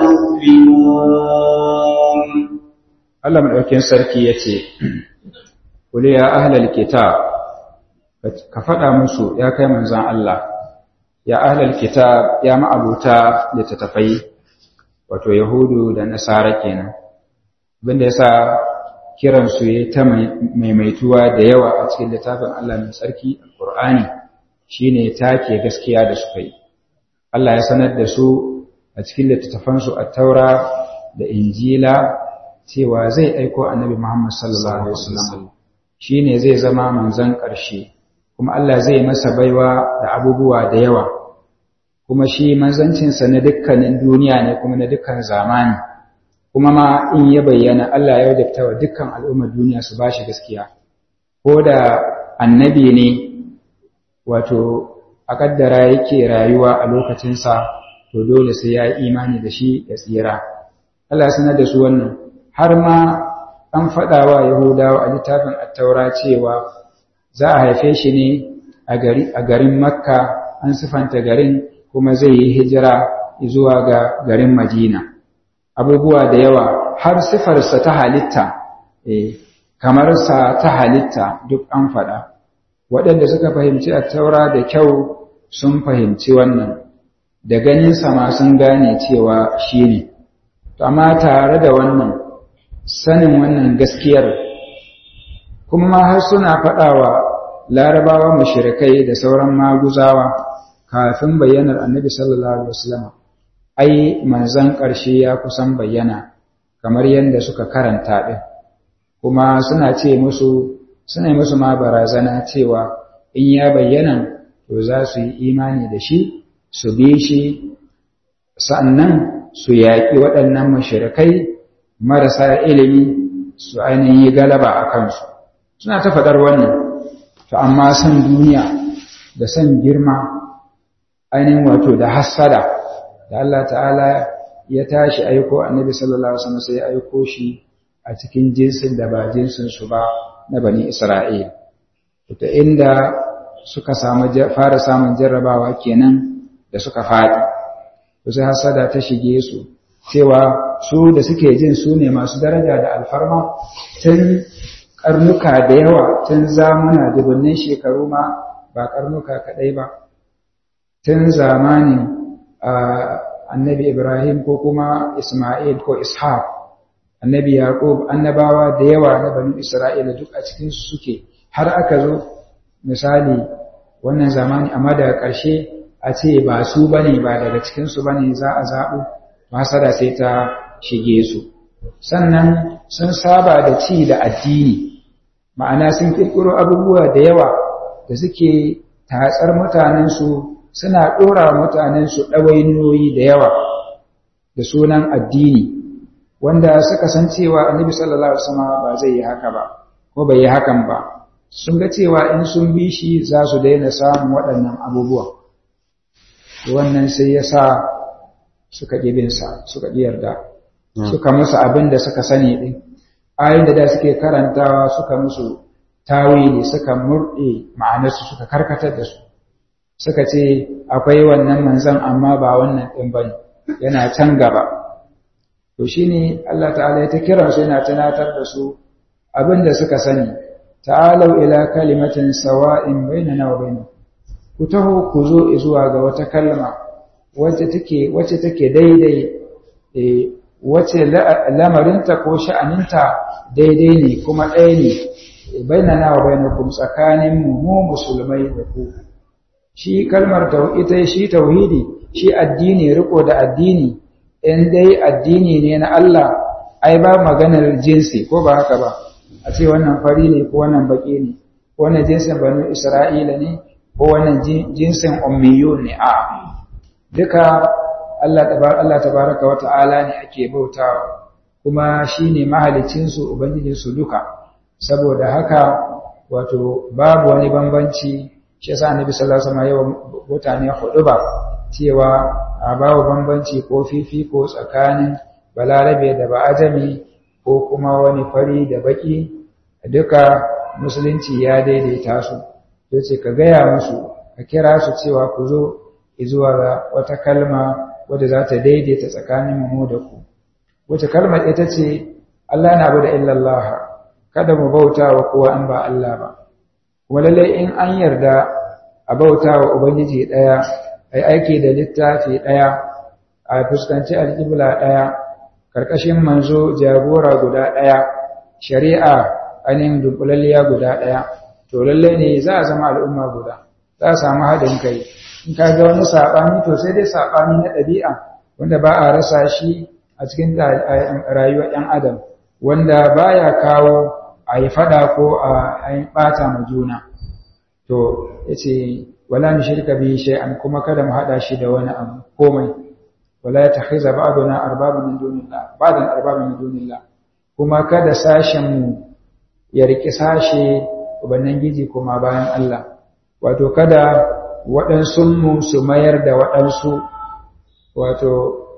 مسلمون Allah madaukakin sarki yace Kuli ya ahlal kitab ka faɗa musu ya kai manzon Allah ya ahlal kitab ya ma'abuta littattafai wato yahudu da nasara kenan abinda yasa kiran su yayi ta maimaituwa da yawa a cikin littafin Allah mai sarki alqur'ani shine take gaskiya da suka yi Allah ya sanar da su a cikin littattafan su at-taura da injila cewa zai aiko annabi Muhammad sallallahu alaihi wasallam shine zai zama manzon ƙarshe kuma Allah zai masa baiwa da abubuwa da yawa kuma shi manzancinsa na dukkanin duniya ne kuma na dukkan zamani kuma ma in ya bayyana Allah ya wajabta wa dukkan al'ummar duniya su bashi gaskiya ko da annabi ne wato a kaddara yake rayuwa a lokacinsa to dole sai ya yi imani da shi ya tsira Allah sanar da su wannan har ma an faɗa wa Yahudawa a littafin attaura cewa za a haife shi ne a garin Makka an sifanta garin kuma zai yi hijira zuwa ga garin Madina. Abubuwa da yawa har sifarsa ta halitta, kamar sa ta halitta duk an faɗa. Waɗanda suka fahimci attaura da kyau sun fahimci wannan, da ganinsa ma sun gane cewa shi ne. Amma tare da wannan, sanin wannan gaskiyar kuma ma har suna faɗawa larabawa mushrikai da sauran maguzawa kafin bayyanar annabi sallallahu alaihi wasallam ai manzon ƙarshe ya kusan bayyana kamar yadda suka karanta din kuma suna ce musu suna musu ma barazana cewa in ya bayyana to za su yi imani da shi su bi shi sannan su yaƙi waɗannan mushrikai marasa ilimi su ainihin yi galaba a kansu suna ta faɗar wannan to amma san duniya da san girma ainihin wato da hassada da Allah ta'ala ya tashi aiko annabi sallallahu alaihi wasallam sai ya aiko shi a cikin jinsin da ba jinsin su ba na bani Isra'il ta inda suka samu fara samun jarrabawa kenan da suka faɗi sai hasada ta shige su cewa su da suke jin su ne masu daraja da alfarma tun karnuka da yawa tun zamuna dubunnin shekaru ma ba karnuka kadai ba tun zamanin annabi Ibrahim ko kuma Ismail ko Ishaq annabi Yaqub annabawa da yawa na bani Isra'ila duk a cikin su suke har aka zo misali wannan zamani amma daga ƙarshe a ce ba su bane ba daga cikin su bane za a zaɓo hasada sai ta shige su sannan sun saba da ci da addini ma'ana sun kirkiro abubuwa da yawa da suke tatsar mutanensu suna ɗora mutanensu ɗawainiyoyi da yawa da sunan addini wanda suka san cewa annabi sallallahu alaihi wasallam ba zai yi haka ba ko bai yi hakan ba sun ga cewa in sun bi shi za su daina samun waɗannan abubuwa wannan sai ya sa suka ƙibinsa suka ƙi yarda suka musu abin da suka sani ɗin ayin da da suke karantawa suka musu tawili suka murɗe ma'anarsu suka karkatar da su suka ce akwai wannan manzan amma ba wannan ɗin ba yana can gaba to shi ne Allah ta'ala ya ta kira su yana tunatar da su abin da suka sani ta'alau ila kalimatin sawa'in bainana wa bainakum ku taho ku zo zuwa ga wata kalma wacce take wacce take daidai eh wacce lamarinta ko sha'aninta daidai ne kuma ɗaya ne bainana wa bainakum tsakanin mu mu musulmai da ku shi kalmar ita shi tauhidi shi addini riko da addini in dai addini ne na Allah ai ba maganar jinsi ko ba haka ba a ce wannan fari ne ko wannan baki ne ko wannan jinsin banu Isra'ila ne ko wannan jinsin ummiyun ne a duka Allah Allah tabaraka wa ta'ala ne ake bautawa kuma shine mahalicin su ubangijin su duka saboda haka wato babu wani bambanci shi yasa annabi sallallahu alaihi wasallam yawan mutane hudu ba cewa a babu bambanci ko fifi ko tsakanin balarabe da ba'ajami ko kuma wani fari da baki duka musulunci ya daidaita su yace ka gaya musu ka kira su cewa ku zo zuwa ga wata kalma wadda za ta daidaita tsakanin mu da ku wace kalmar ita ce Allah na bada illallah kada mu bauta wa kowa an ba Allah ba kuma lallai in an yarda a bauta wa ubangiji daya ai aiki da littafi daya a fuskanci alƙibla daya karkashin manzo jagora guda daya shari'a anin dunkulalliya guda daya to lallai ne za a zama al'umma guda za a samu haɗin kai in ka ga wani saɓani to sai dai saɓani na ɗabi'a wanda ba a rasa shi a cikin rayuwar ‘yan adam wanda baya kawo a yi faɗa ko a yi ɓata ma juna to ya ce wala ni shirka bi shay'an kuma kada mu haɗa shi da wani abu komai wala ya takhiza ba'duna arbaba min dunillah ba'dan arbaba min dunillah kuma kada sashen mu ya riki sashe ubangiji kuma bayan Allah wato kada waɗansunmu su mayar da waɗansu wato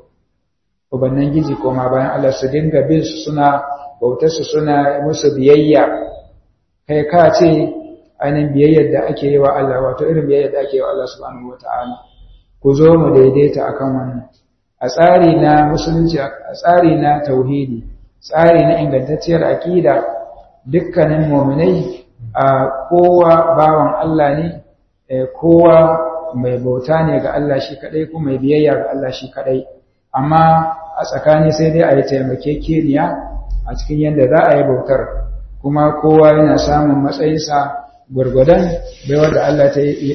ubannan gizi koma bayan Allah su dinga bin su suna bautarsu suna musu biyayya kai ka ce ainihin biyayyar da ake yi wa Allah wato irin biyayyar da ake yi wa Allah subhanahu wata'ala ku zo mu daidaita akan wannan a tsari na musulunci a tsari na tauhidi tsari na ingantacciyar aƙida dukkanin muminai a kowa bawan Allah ne kowa mai bauta ne ga Allah shi kadai ko mai biyayya ga Allah shi kadai amma a tsakani sai dai a yi taimakekeniya a cikin yadda za a yi bautar kuma kowa yana samun matsayinsa gwargwadon baiwar da Allah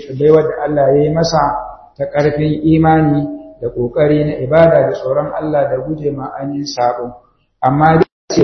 ya yi masa ta ƙarfin imani da ƙoƙari na ibada da tsoron Allah da guje ma'anin sabo amma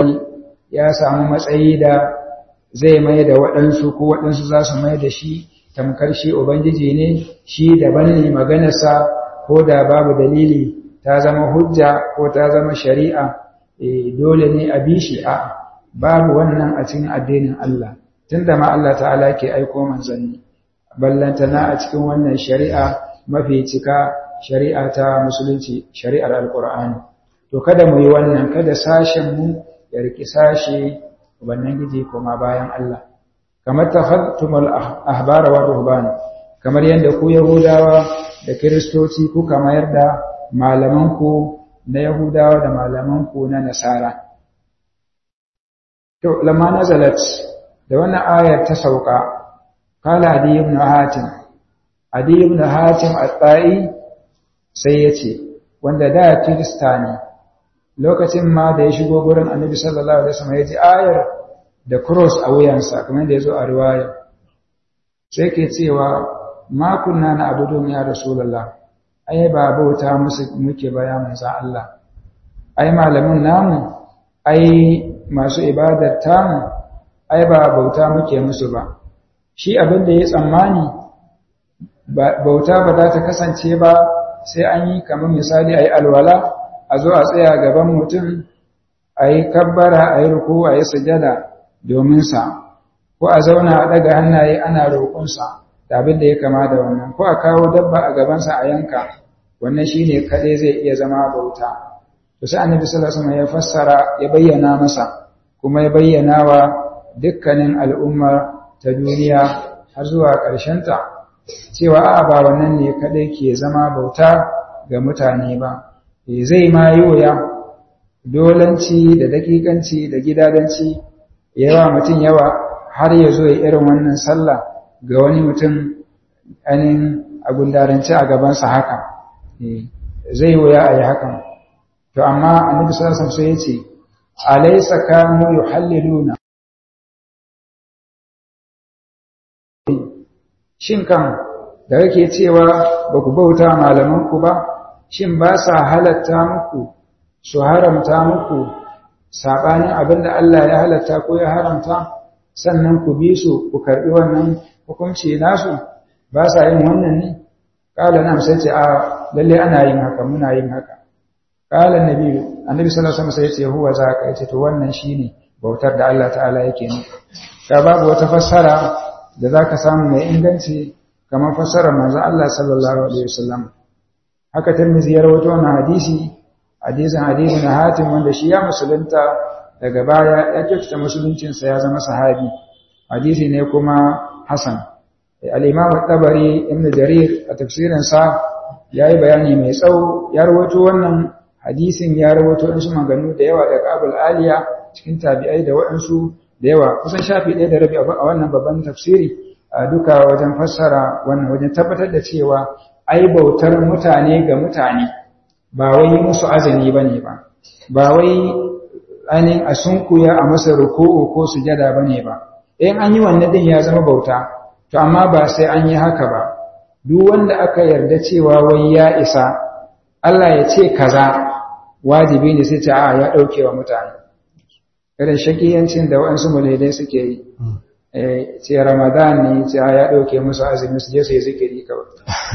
ya samu matsayi da zai mai da waɗansu ko waɗansu za su mai da shi tamkar shi Ubangiji ne shi daban ne maganarsa ko da babu dalili ta zama hujja ko ta zama shari'a dole ne a bi shi a babu wannan a cikin addinin Allah tunda ma Allah ta'ala ke aiko manzanni ballantana a cikin wannan shari'a mafi cika shari'a ta musulunci shari'ar alkur'ani to kada mu yi wannan kada sashen mu ya riki sashe wannan giji koma bayan Allah kamar tafattumul ahbar wa ruhban kamar yadda ku yahudawa da kristoci kuka mayar da malamanku na Yahudawa da malamanku na Nasara. To, lamma nazalat da wannan ayar ta sauka, kala Adi ibn Hatim, Adi ibn Hatim al-Ta'i sai ya ce, wanda da Kirista ne, lokacin ma da ya shigo gurin annabi sallallahu Alaihi wasallam ya ji ayar da cross a wuyansa, kamar da ya zo a riwaya. Sai ke cewa, ma kunna na abudun ya Rasulallah, ai ba bauta musu muke baya manzan Allah, ai malamin namu, ai masu ibadar tamu, ai ba bauta muke musu ba. Shi abin da ya tsammani, bauta ba za ta kasance ba sai an yi kamar misali a yi alwala a zo a tsaya gaban mutum a yi kabbara a yi ruku a yi sujada domin sa ko a zauna a ɗaga hannaye ana roƙonsa da abin da ya kama da wannan ko a kawo dabba a gabansa a yanka wannan shi ne kaɗai zai iya zama bauta to sai annabi sallallahu alaihi wasallam ya fassara ya bayyana masa kuma ya bayyana wa dukkanin al'ummar ta duniya har zuwa ƙarshenta cewa a ba wannan ne kaɗai ke zama bauta ga mutane ba zai ma yi wuya dolanci da dakikanci da gidadanci yawa mutum yawa har ya zo ya irin wannan sallah ga wani mutum anin a gundarance a gabansa haka zai wuya a yi hakan to amma annabi sallallahu alaihi sai ya ce alaysa kanu yuhalliluna shin kan da kake cewa ba ku bauta malamanku ba shin ba sa halatta muku su haramta muku saɓanin abin da Allah ya halatta ko ya haramta sannan ku bi su ku karɓi wannan hukunci nasu ba sa yin wannan ne ƙala nan sai ce a lalle ana yin haka muna yin haka ƙala nabi annabi sallallahu alaihi wasallam sai ce huwa za ka ce to wannan shine bautar da Allah ta'ala yake ne ka babu wata fassara da zaka samu mai inganci kamar fassarar manzon Allah sallallahu alaihi wasallam haka Tirmidhi ya rawaito wannan hadisi hadisin hadisin Hatim wanda shi ya musulunta daga baya ya kyautata musuluncin sa ya zama sahabi hadisi ne kuma hasan al-Imam at-Tabari Ibn Jarir a tafsirin sa yayi bayani mai tsawo ya rawaito wannan hadisin ya rawaito su maganganu da yawa daga Abul Aliya cikin tabi'ai da waɗansu da yawa kusan shafi ɗaya da rabi a wannan babban tafsiri a duka wajen fassara wannan wajen tabbatar da cewa ai bautar mutane ga mutane ba wai musu azumi bane ba ba wai ainihin a sunkuya a masa ruku'u ko sujada bane ba in an yi wannan din ya zama bauta to amma ba sai an yi haka ba duk wanda aka yarda cewa wai ya isa Allah ya ce kaza wajibi ne sai ce a ya dauke wa mutane irin shakiyancin da waɗansu mulhidai suke yi ce ramadan ne ce ya ɗauke musu azumi su je su yi zikiri kawai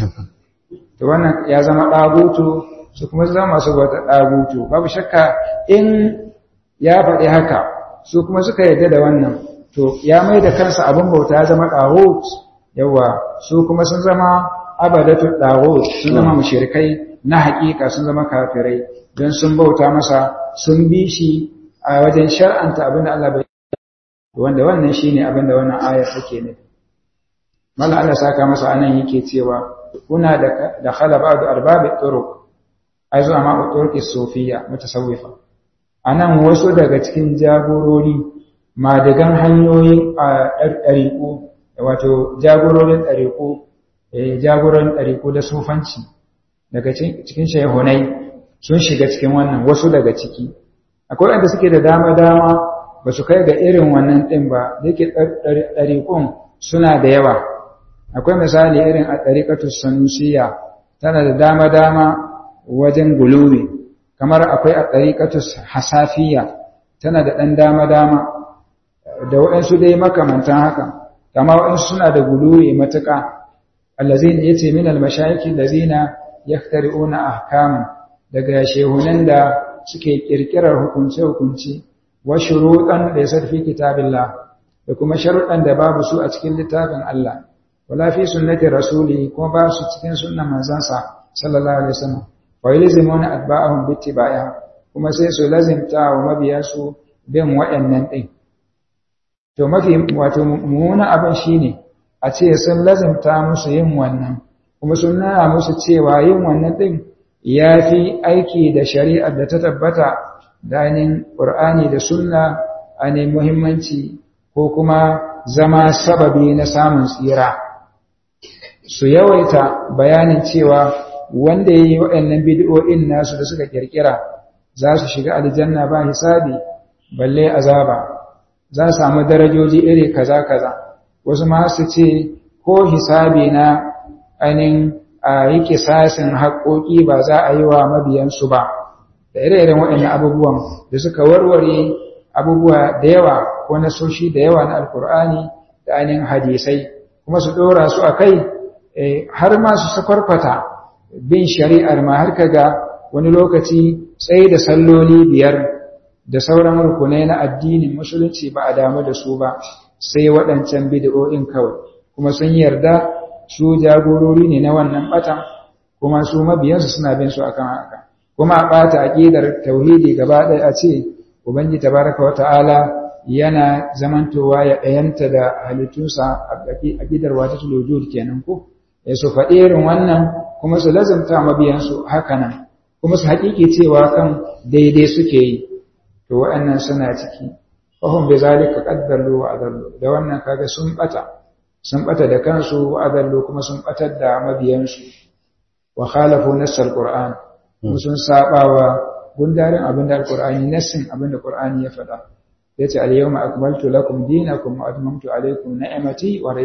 to wannan ya zama ɗagutu su kuma zama masu wata ɗagutu babu shakka in ya faɗi haka su kuma suka yarda da wannan to ya mai da kansa abin bauta ya zama ɗagut yawa su kuma sun zama abadatu ɗagut sun zama mushrikai na haƙiƙa sun zama kafirai don sun bauta masa sun bi shi a wajen shar'anta abin da Allah bai wanda wannan shine abin da wannan ayar take nufi malla Allah saka masa anan yake cewa kuna da da khala ba'du arbabi turuq ai zuwa ma turuq sufiya mutasawwifa anan wasu daga cikin jagorori madagan hanyoyin ɗariƙo wato jagororin ɗariƙo jagoran ɗariƙo da sufanci daga cikin shehunai sun shiga cikin wannan wasu daga ciki akwai wanda suke da dama-dama ba su kai ga irin wannan ɗin ba da yake ɗariƙun suna da yawa akwai misali irin a ɗariƙatu sanusiya tana da dama-dama wajen guluwi kamar akwai a ɗariƙatu hasafiya tana da ɗan dama-dama da waɗansu dai makamantan haka kama waɗansu suna da guluwi matuƙa allazina yace min almashayikh allazina yaktari'una ahkaman daga shehunan da suke kirkirar hukunce-hukunce wa shuruɗan da ya sarfi kitabillah da kuma sharuɗan da babu su a cikin littafin Allah wala fi sunnati rasuli kuma ba su cikin sunnan manzansa sallallahu alaihi wasallam wa yalzimuna atba'ahum bittiba'iha kuma sai su lazimta wa mabiya su bin waɗannan din to mafi wato mummuna abin shine a ce sun lazimta musu yin wannan kuma sun nuna musu cewa yin wannan din ya fi aiki da shari'ar da ta tabbata da ainihin ƙur'ani da sunna ainihin muhimmanci ko kuma zama sababi na samun tsira su yawaita bayanin cewa wanda ya yi waɗannan bidiyo'in nasu da suka ƙirƙira za su shiga aljanna ba hisabi balle azaba za su samu darajoji iri kaza kaza wasu ma su ce ko hisabi na ainihin a yi kisasin haƙoƙi ba za a yi wa mabiyansu ba da ire-iren waɗannan abubuwan da suka warware abubuwa da yawa ko na soshi da yawa na alkur'ani da ainihin hadisai kuma su ɗora su a kai har ma su sakwarfata bin shari'ar ma har kaga wani lokaci tsaye da salloli biyar da sauran rukunai na addinin musulunci ba a damu da su ba sai waɗancan bid'o'in kawai kuma sun yarda su jagorori ne na wannan batan kuma su mabiyansu suna bin su akan haka kuma a ɓata aƙidar tauhidi gaba ɗaya a ce ubangi tabaraka wata'ala yana zamantowa ya ɗayanta da halittunsa a aƙidar wata tulujud kenan ko ya su faɗi irin wannan kuma su lazumta mabiyansu haka nan kuma su haƙiƙi cewa kan daidai suke yi to waɗannan suna ciki fahim bai zalika ƙaddarlo wa adallo da wannan kaga sun ɓata sun ɓata da kansu wa adallo kuma sun ɓatar da mabiyansu wa khalafu nassar qur'an kuma sun saba wa gundarin abin da alqur'ani nassin abin da qur'ani ya faɗa yace al-yawma akmaltu lakum dinakum wa atmamtu alaykum ni'mati wa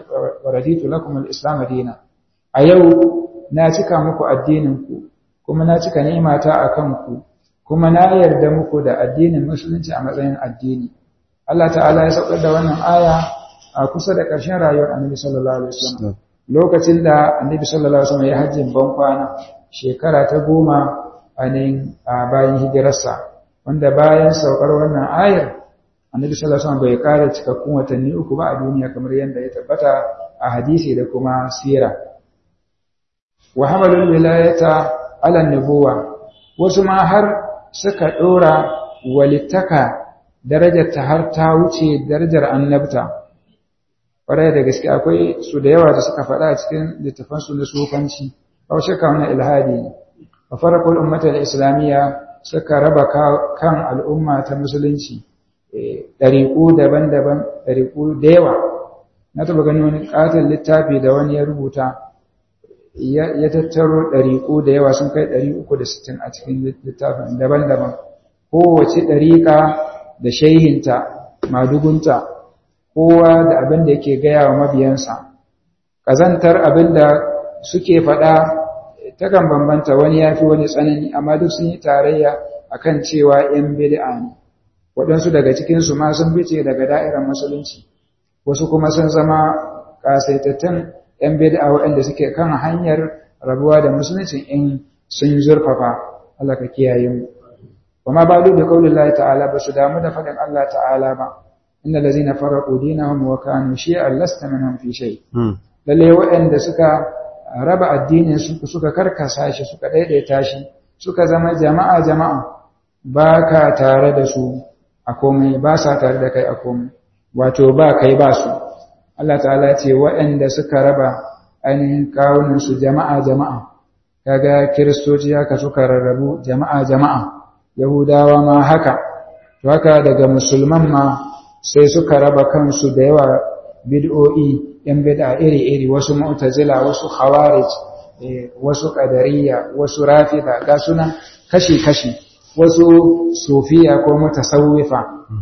raditu lakum al-islam dinan a yau na cika muku addinin ku kuma na cika ni'imata akan ku kuma na yarda muku da addinin musulunci a matsayin addini Allah ta'ala ya saukar da wannan aya a kusa da ƙarshen rayuwar Annabi sallallahu alaihi wasallam lokacin da Annabi sallallahu alaihi wasallam ya hajjin ban kwana shekara ta goma a bayan hijirarsa wanda bayan saukar wannan ayar Annabi sallallahu alaihi wasallam bai ƙara cikakkun watanni uku ba a duniya kamar yadda ya tabbata a hadisi da kuma sira wa hamalul wilayata ala nubuwa wasu ma har suka ɗora walittaka darajar ta har ta wuce darajar annabta ƙwarai da gaske akwai su da yawa da suka faɗa a cikin littafansu na sufanci ba shakka wani ilhadi ne a farakul ummatar islamiyya suka raba kan al'umma ta musulunci ɗariƙu daban-daban ɗariƙu da yawa na taɓa gani wani ƙaton littafi da wani ya rubuta ya tattaro ɗariƙu da yawa sun kai ɗari uku da sittin a cikin littafin daban-daban kowace ɗariƙa da shaihinta madugunta kowa da abin da yake gaya wa mabiyansa ƙazantar abin da suke faɗa takan bambanta wani ya fi wani tsanani amma duk sun yi tarayya a kan cewa ‘yan bid'a ne waɗansu daga cikinsu ma sun fice daga da'irar musulunci wasu kuma sun zama ƙasaitattun ‘yan bid'a waɗanda suke kan hanyar rabuwa da musulunci in sun zurfafa Allah ka kiyaye mu وما بالو بقول الله تعالى بس دامو da fadin Allah ta'ala ba innal ladzina faraqu dinahum wa kanu shi'an lasta minhum fi shay lalle waɗanda suka raba addinin su suka karkasa shi suka daidaita shi suka zama jama'a jama'a baka tare da su a komai ba sa tare da kai a komai wato ba kai ba su Allah ta'ala ce waɗanda suka raba ainihin kawunan su jama'a jama'a kaga kiristoci haka suka rarrabu jama'a jama'a Yahudawa ma haka, to haka daga musulman ma sai suka raba kansu da yawa bid'o'i ‘yan bid'a iri-iri wasu mu'tazila wasu khawarij wasu ƙadariya wasu rafida ga sunan kashi-kashi wasu sufiya ko mutasawwifa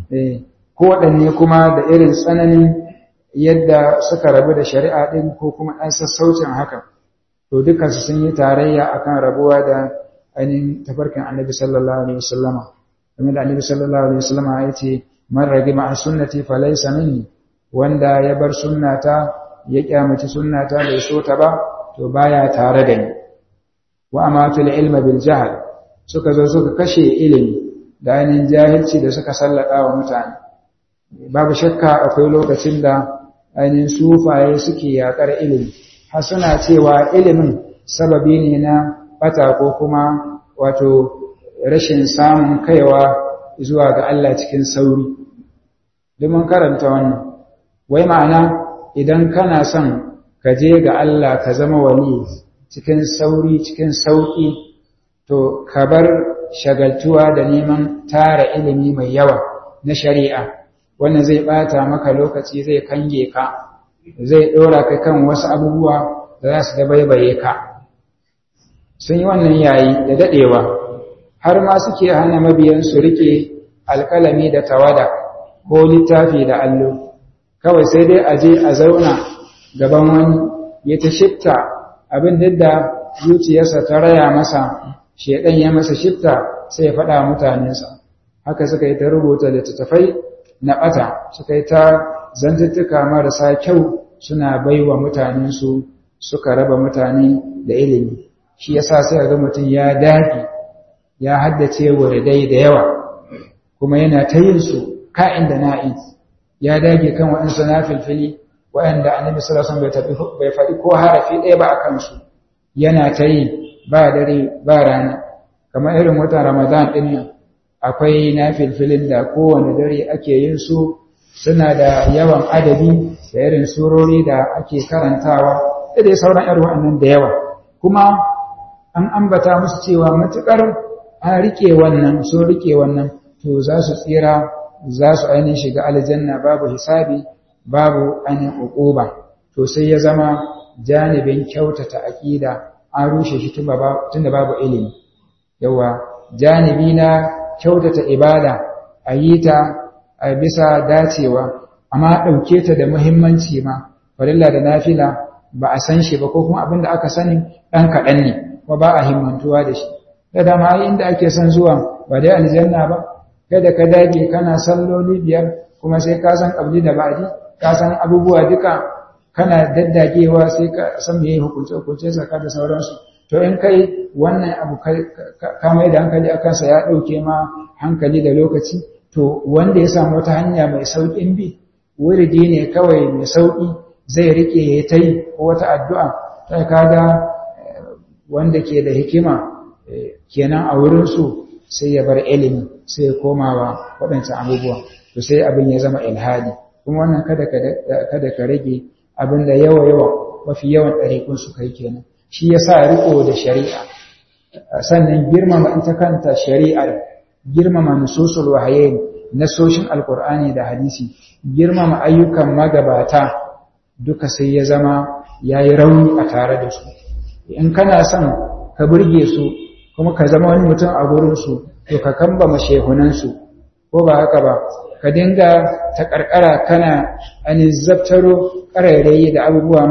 ko waɗanne kuma da irin tsananin yadda suka rabu da shari'a ɗin ko kuma ɗan sassaucin haka to dukansu sun yi tarayya akan rabuwa da ainihin tafarkin annabi sallallahu alaihi wasallama game da annabi sallallahu alaihi wasallama ya ce man ragi ma'a sunnati fa laysa minni wanda ya bar sunnata ya kyamaci sunnata bai so ta ba to baya tare da ni wa amatul ilma bil jahl suka zo suka kashe ilimi da ainihin jahilci da suka sallada wa mutane babu shakka akwai lokacin da ainihin sufaye suke yakar ilimi har suna cewa ilimin sababi ne na bata ko kuma wato rashin samun kaiwa zuwa ga Allah cikin sauri domin karanta wannan wai ma'ana idan kana son ka je ga Allah ka zama wali cikin sauri cikin sauki to ka bar shagaltuwa da neman tara ilimi mai yawa na shari'a wannan zai bata maka lokaci zai kange ka zai dora ka kan wasu abubuwa da za su dabaibaye ka sun yi wannan yayi da dadewa har ma suke hana mabiyan su rike alkalami da tawada ko littafi da allo kawai sai dai a je a zauna gaban wani ya ta shifta abin da zuciyarsa ta raya masa shedan ya masa shifta sai ya faɗa mutanensa haka suka yi ta rubuta littattafai na ɓata suka yi ta zantuttuka marasa kyau suna baiwa mutanensu suka raba mutane da ilimi shi yasa sai ga mutum ya dage ya haddace wuridai da yawa kuma yana ta yin su ka'in da na'in ya dage kan waɗansu na filfili waɗanda annabi sallallahu alaihi wasallam bai faɗi ko harafi ɗaya ba a kansu yana ta yi ba dare ba rana kamar irin watan ramadan ɗin nan akwai na filfilin da kowane dare ake yin su suna da yawan adadi da irin surori da ake karantawa da dai sauran irin waɗannan da yawa kuma an ambata musu cewa matuƙar an riƙe wannan sun riƙe wannan to za su tsira za su ainihin shiga aljanna babu hisabi babu ainihin uquba to sai ya zama janibin kyautata aƙida an rushe shi tunda babu ilimi yawa janibi na kyautata ibada a yi ta a bisa dacewa amma ɗauke ta da muhimmanci ma farilla da nafila ba a san shi ba ko kuma abin da aka sani ɗan kaɗan ne kuma ba a himmantuwa da shi da dama inda ake son zuwa ba dai aljanna ba kada ka dage kana salloli biyar kuma sai ka san ƙabli da ba'di ka san abubuwa duka kana daddagewa sai ka san me hukunce hukunce saka da sauransu to in kai wannan abu ka mai da hankali a kansa ya ɗauke ma hankali da lokaci to wanda ya samu wata hanya mai sauƙin bi wuridi ne kawai mai sauƙi zai rike ya ta yi ko wata addu'a sai kaga wanda ke da hikima kenan a wurinsu sai ya bar ilimi sai ya komawa waɗancan abubuwa to sai abin ya zama ilhadi kuma wannan kada ka rage abin da yawa yawa mafi yawan ɗariƙun su kai kenan shi ya sa riko da shari'a sannan girmama ita kanta shari'ar girmama nususul wahayin nasoshin alkur'ani da hadisi girmama ayyukan magabata duka sai ya zama ya yi rauni a tare da su in kana son ka burge su kuma ka zama wani mutum a gurinsu to ka kambama shehunansu ko ba haka ba ka dinga ta karkara kana ani zabtaro ƙarairayi da abubuwa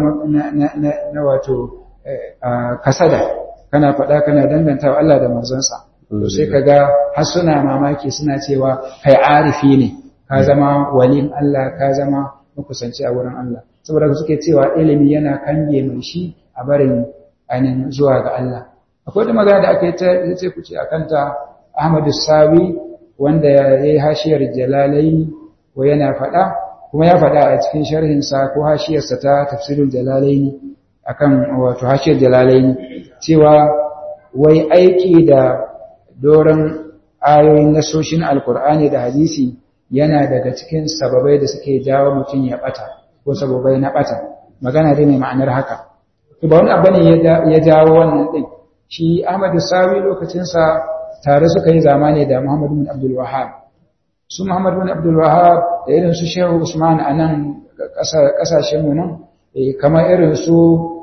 na wato kasada kana faɗa kana dangantawa Allah da manzonsa to sai ka ga har suna mamaki suna cewa kai arifi ne ka zama walin Allah ka zama makusanci a wurin Allah saboda suke cewa ilimi yana kange mai shi a barin ainihin zuwa ga Allah akwai da magana da aka yi ta ce ku ce akan ta Ahmadu Sawi wanda ya yi hashiyar Jalalaini ko yana faɗa kuma ya faɗa a cikin sharhinsa ko hashiyarsa ta tafsirul Jalalaini akan wato hashiyar Jalalaini cewa wai aiki da doron ayoyin nasoshin alkur'ani da hadisi yana daga cikin sababai da suke jawo mutum ya bata ko sababai na bata magana dai ne ma'anar haka to ba wani abu ne ya jawo wannan din shi Ahmadu Sawi lokacin sa tare suka yi zamani da Muhammad bin Abdul Wahhab su Muhammad bin Abdul Wahhab da irin su Shehu Usman a nan kasashen mu nan kamar irin su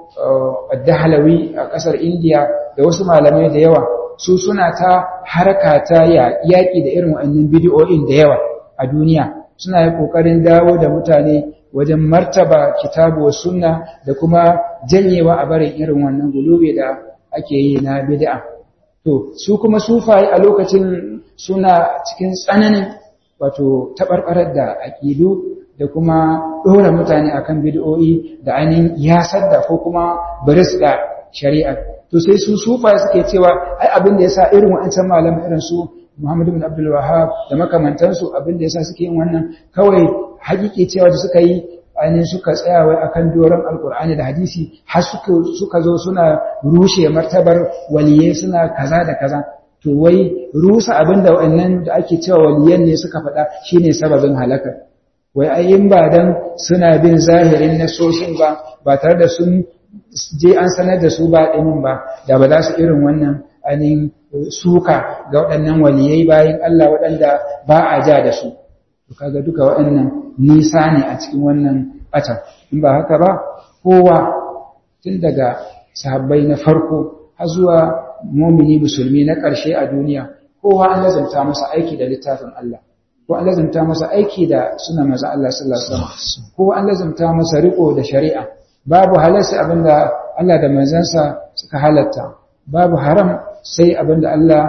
Ad-Dahlawi a kasar India da wasu malamai da yawa su suna ta harka ta yaƙi da irin wa'annan bidiyoyin da yawa a duniya suna yi ƙoƙarin dawo da mutane wajen martaba kitabu wa sunna da kuma janyewa a barin irin wannan gulube da ake yi na bid'a to su kuma sufaye a lokacin suna cikin tsananin wato taɓarɓarar da aƙidu da kuma ɗora mutane akan bidiyoyi da ainihin yasar da ko kuma baris da shari'a to sai su sufa suke cewa ai abin da yasa irin wa'ancan malaman irin su Muhammad bin Abdul Wahhab da makamantansu abin da yasa suke yin wannan kawai hakiki cewa da suka yi ainihin suka tsaya wai akan doron alkur'ani da hadisi har suka suka zo suna rushe martabar waliyai suna kaza da kaza to wai rusa abin da wa'annan da ake cewa waliyan ne suka faɗa shine sababin halaka wai ai in ba dan suna bin zahirin nasoshin ba ba tare da sun je an sanar da su ba ɗinin ba da ba za su irin wannan ainihin suka ga waɗannan waliyai bayan Allah waɗanda ba a ja da su to kaga duka waɗannan nisa ne a cikin wannan ɓatan in ba haka ba kowa tun daga sahabbai na farko har zuwa mumini musulmi na ƙarshe a duniya kowa an lazanta masa aiki da littafin Allah ko an lazanta masa aiki da suna maza Allah sallallahu alaihi wasallam ko an lazanta masa riko da shari'a babu halarsa abinda Allah da manzansa suka halatta babu haram sai abinda Allah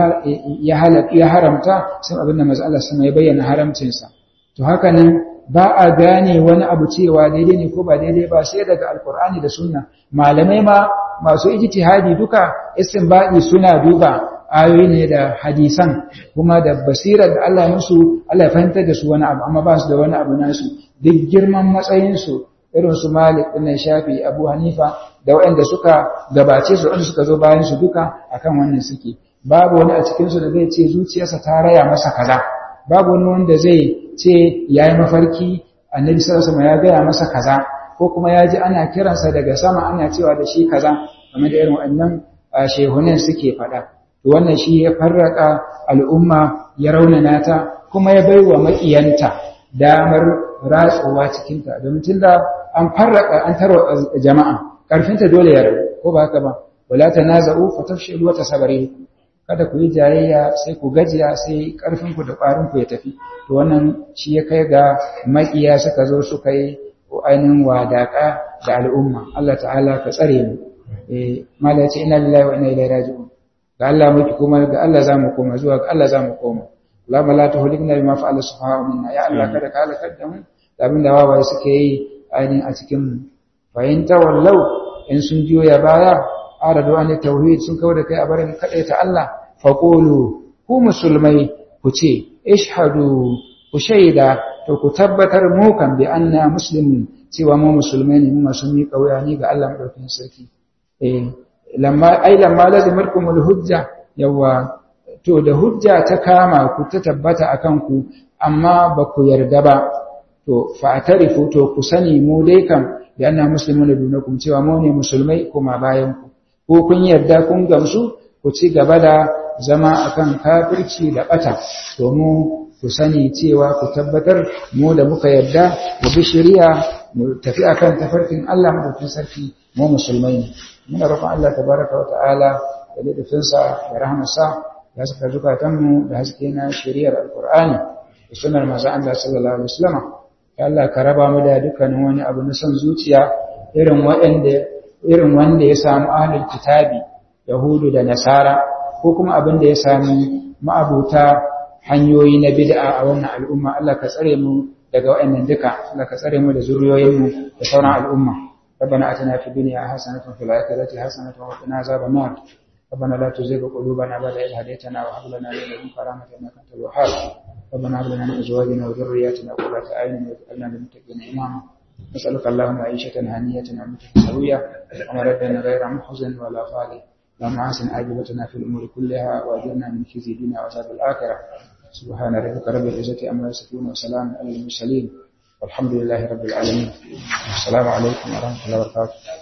ya halatta ya haramta sai abinda manzo Allah sama ya bayyana haramcinsa to haka nan ba a gane wani abu cewa daidai ne ko ba daidai ba sai daga alkur'ani da sunna malamai ma masu ijtihadi duka istinbadi suna duba ayoyi ne da hadisan kuma da basirar da Allah ya musu Allah ya fahimtar da su wani abu amma ba su da wani abu nasu duk girman matsayin su irin su Malik ibn Shafi Abu Hanifa da waɗanda suka gabace su waɗanda suka zo bayan su duka akan wannan suke babu wani a cikin su da zai ce zuciyarsa ta raya masa kaza babu wani wanda zai ce yayi mafarki Annabi sallallahu alaihi wasallam ya gaya masa kaza ko kuma ya ji ana kiransa daga sama ana cewa da shi kaza game da irin waɗannan shehunan suke faɗa wannan shi ya farraka al'umma ya raunana ta kuma ya baiwa maƙiyanta damar ratsuwa cikinta domin tun da an farraka an tarwa jama'a ƙarfinta dole ya rabu ko ba haka ba wala ta naza'u fa tafshilu wa tasabari kada ku yi jayayya sai ku gajiya sai ƙarfinku da ƙwarinku ya tafi to wannan shi ya kai ga maƙiya suka zo suka yi ainihin wadaƙa da al'umma Allah ta'ala ka tsare mu eh mala ce inna lillahi wa inna ilaihi raji'un ga Allah muke kuma ga Allah za mu koma zuwa ga Allah za mu koma Allahumma la tuhlikna bima fa'ala subhanahu minna ya Allah kada ka halakar da mu da abin da wawaye suke yi ainihin a cikin mu fa in tawallau in sun jiyo ya baya aradu an tauhid sun kawo da kai a barin kadai ta Allah fa qulu ku musulmai ku ce ishhadu ku shaida to ku tabbatar mu kan bi anna muslimin cewa mu musulmai ne mu masu miƙa wuya ne ga Allah madaukakin sarki eh lamma ai lamma lazimarkumul hujja yawa to da hujja ta kama ku ta tabbata akan ku amma ba ku yarda ba to fa'tarifu to ku sani mu dai kam da anna muslimuna dunakum cewa mu ne musulmai kuma bayan ku ko kun yarda kun gamsu ku ci gaba da zama akan kafirci da bata to mu ku sani cewa ku tabbatar mu da muka yarda mu bi shari'a mu tafi akan tafarkin Allah mu sarki mu musulmai ne muna roƙon Allah tabaraka wa ta'ala da littafinsa da rahmarsa ya saka zukatanmu da haske na shari'ar alkur'ani da sunar manzon Allah sallallahu alaihi wasallam ya Allah ka raba mu da dukkanin wani abu na son zuciya irin wanda irin wanda ya samu ahlul kitabi yahudu da nasara ko kuma abin da ya sami ma'abuta hanyoyi na bid'a a wannan al'umma Allah ka tsare mu daga waɗannan duka Allah ka tsare mu da zuriyoyinmu da sauran al'umma ربنا اتنا في الدنيا حسنه وفي الاخره حسنه وقنا عذاب النار ربنا لا تزغ قلوبنا بعد إذ هديتنا وهب لنا من لدنك رحمة إنك أنت الوهاب ربنا هب لنا من أزواجنا وذرياتنا قرة أعين واجعلنا للمتقين إماما نسألك اللهم عيشة هنية وموتة سوية ومردا غير محزن ولا خالي اللهم أحسن عاقبتنا في الأمور كلها وأجرنا من خزي الدنيا وعذاب الآخرة سبحان ربك رب العزة عما يصفون وسلام على المرسلين والحمد لله رب العالمين السلام عليكم ورحمة الله وبركاته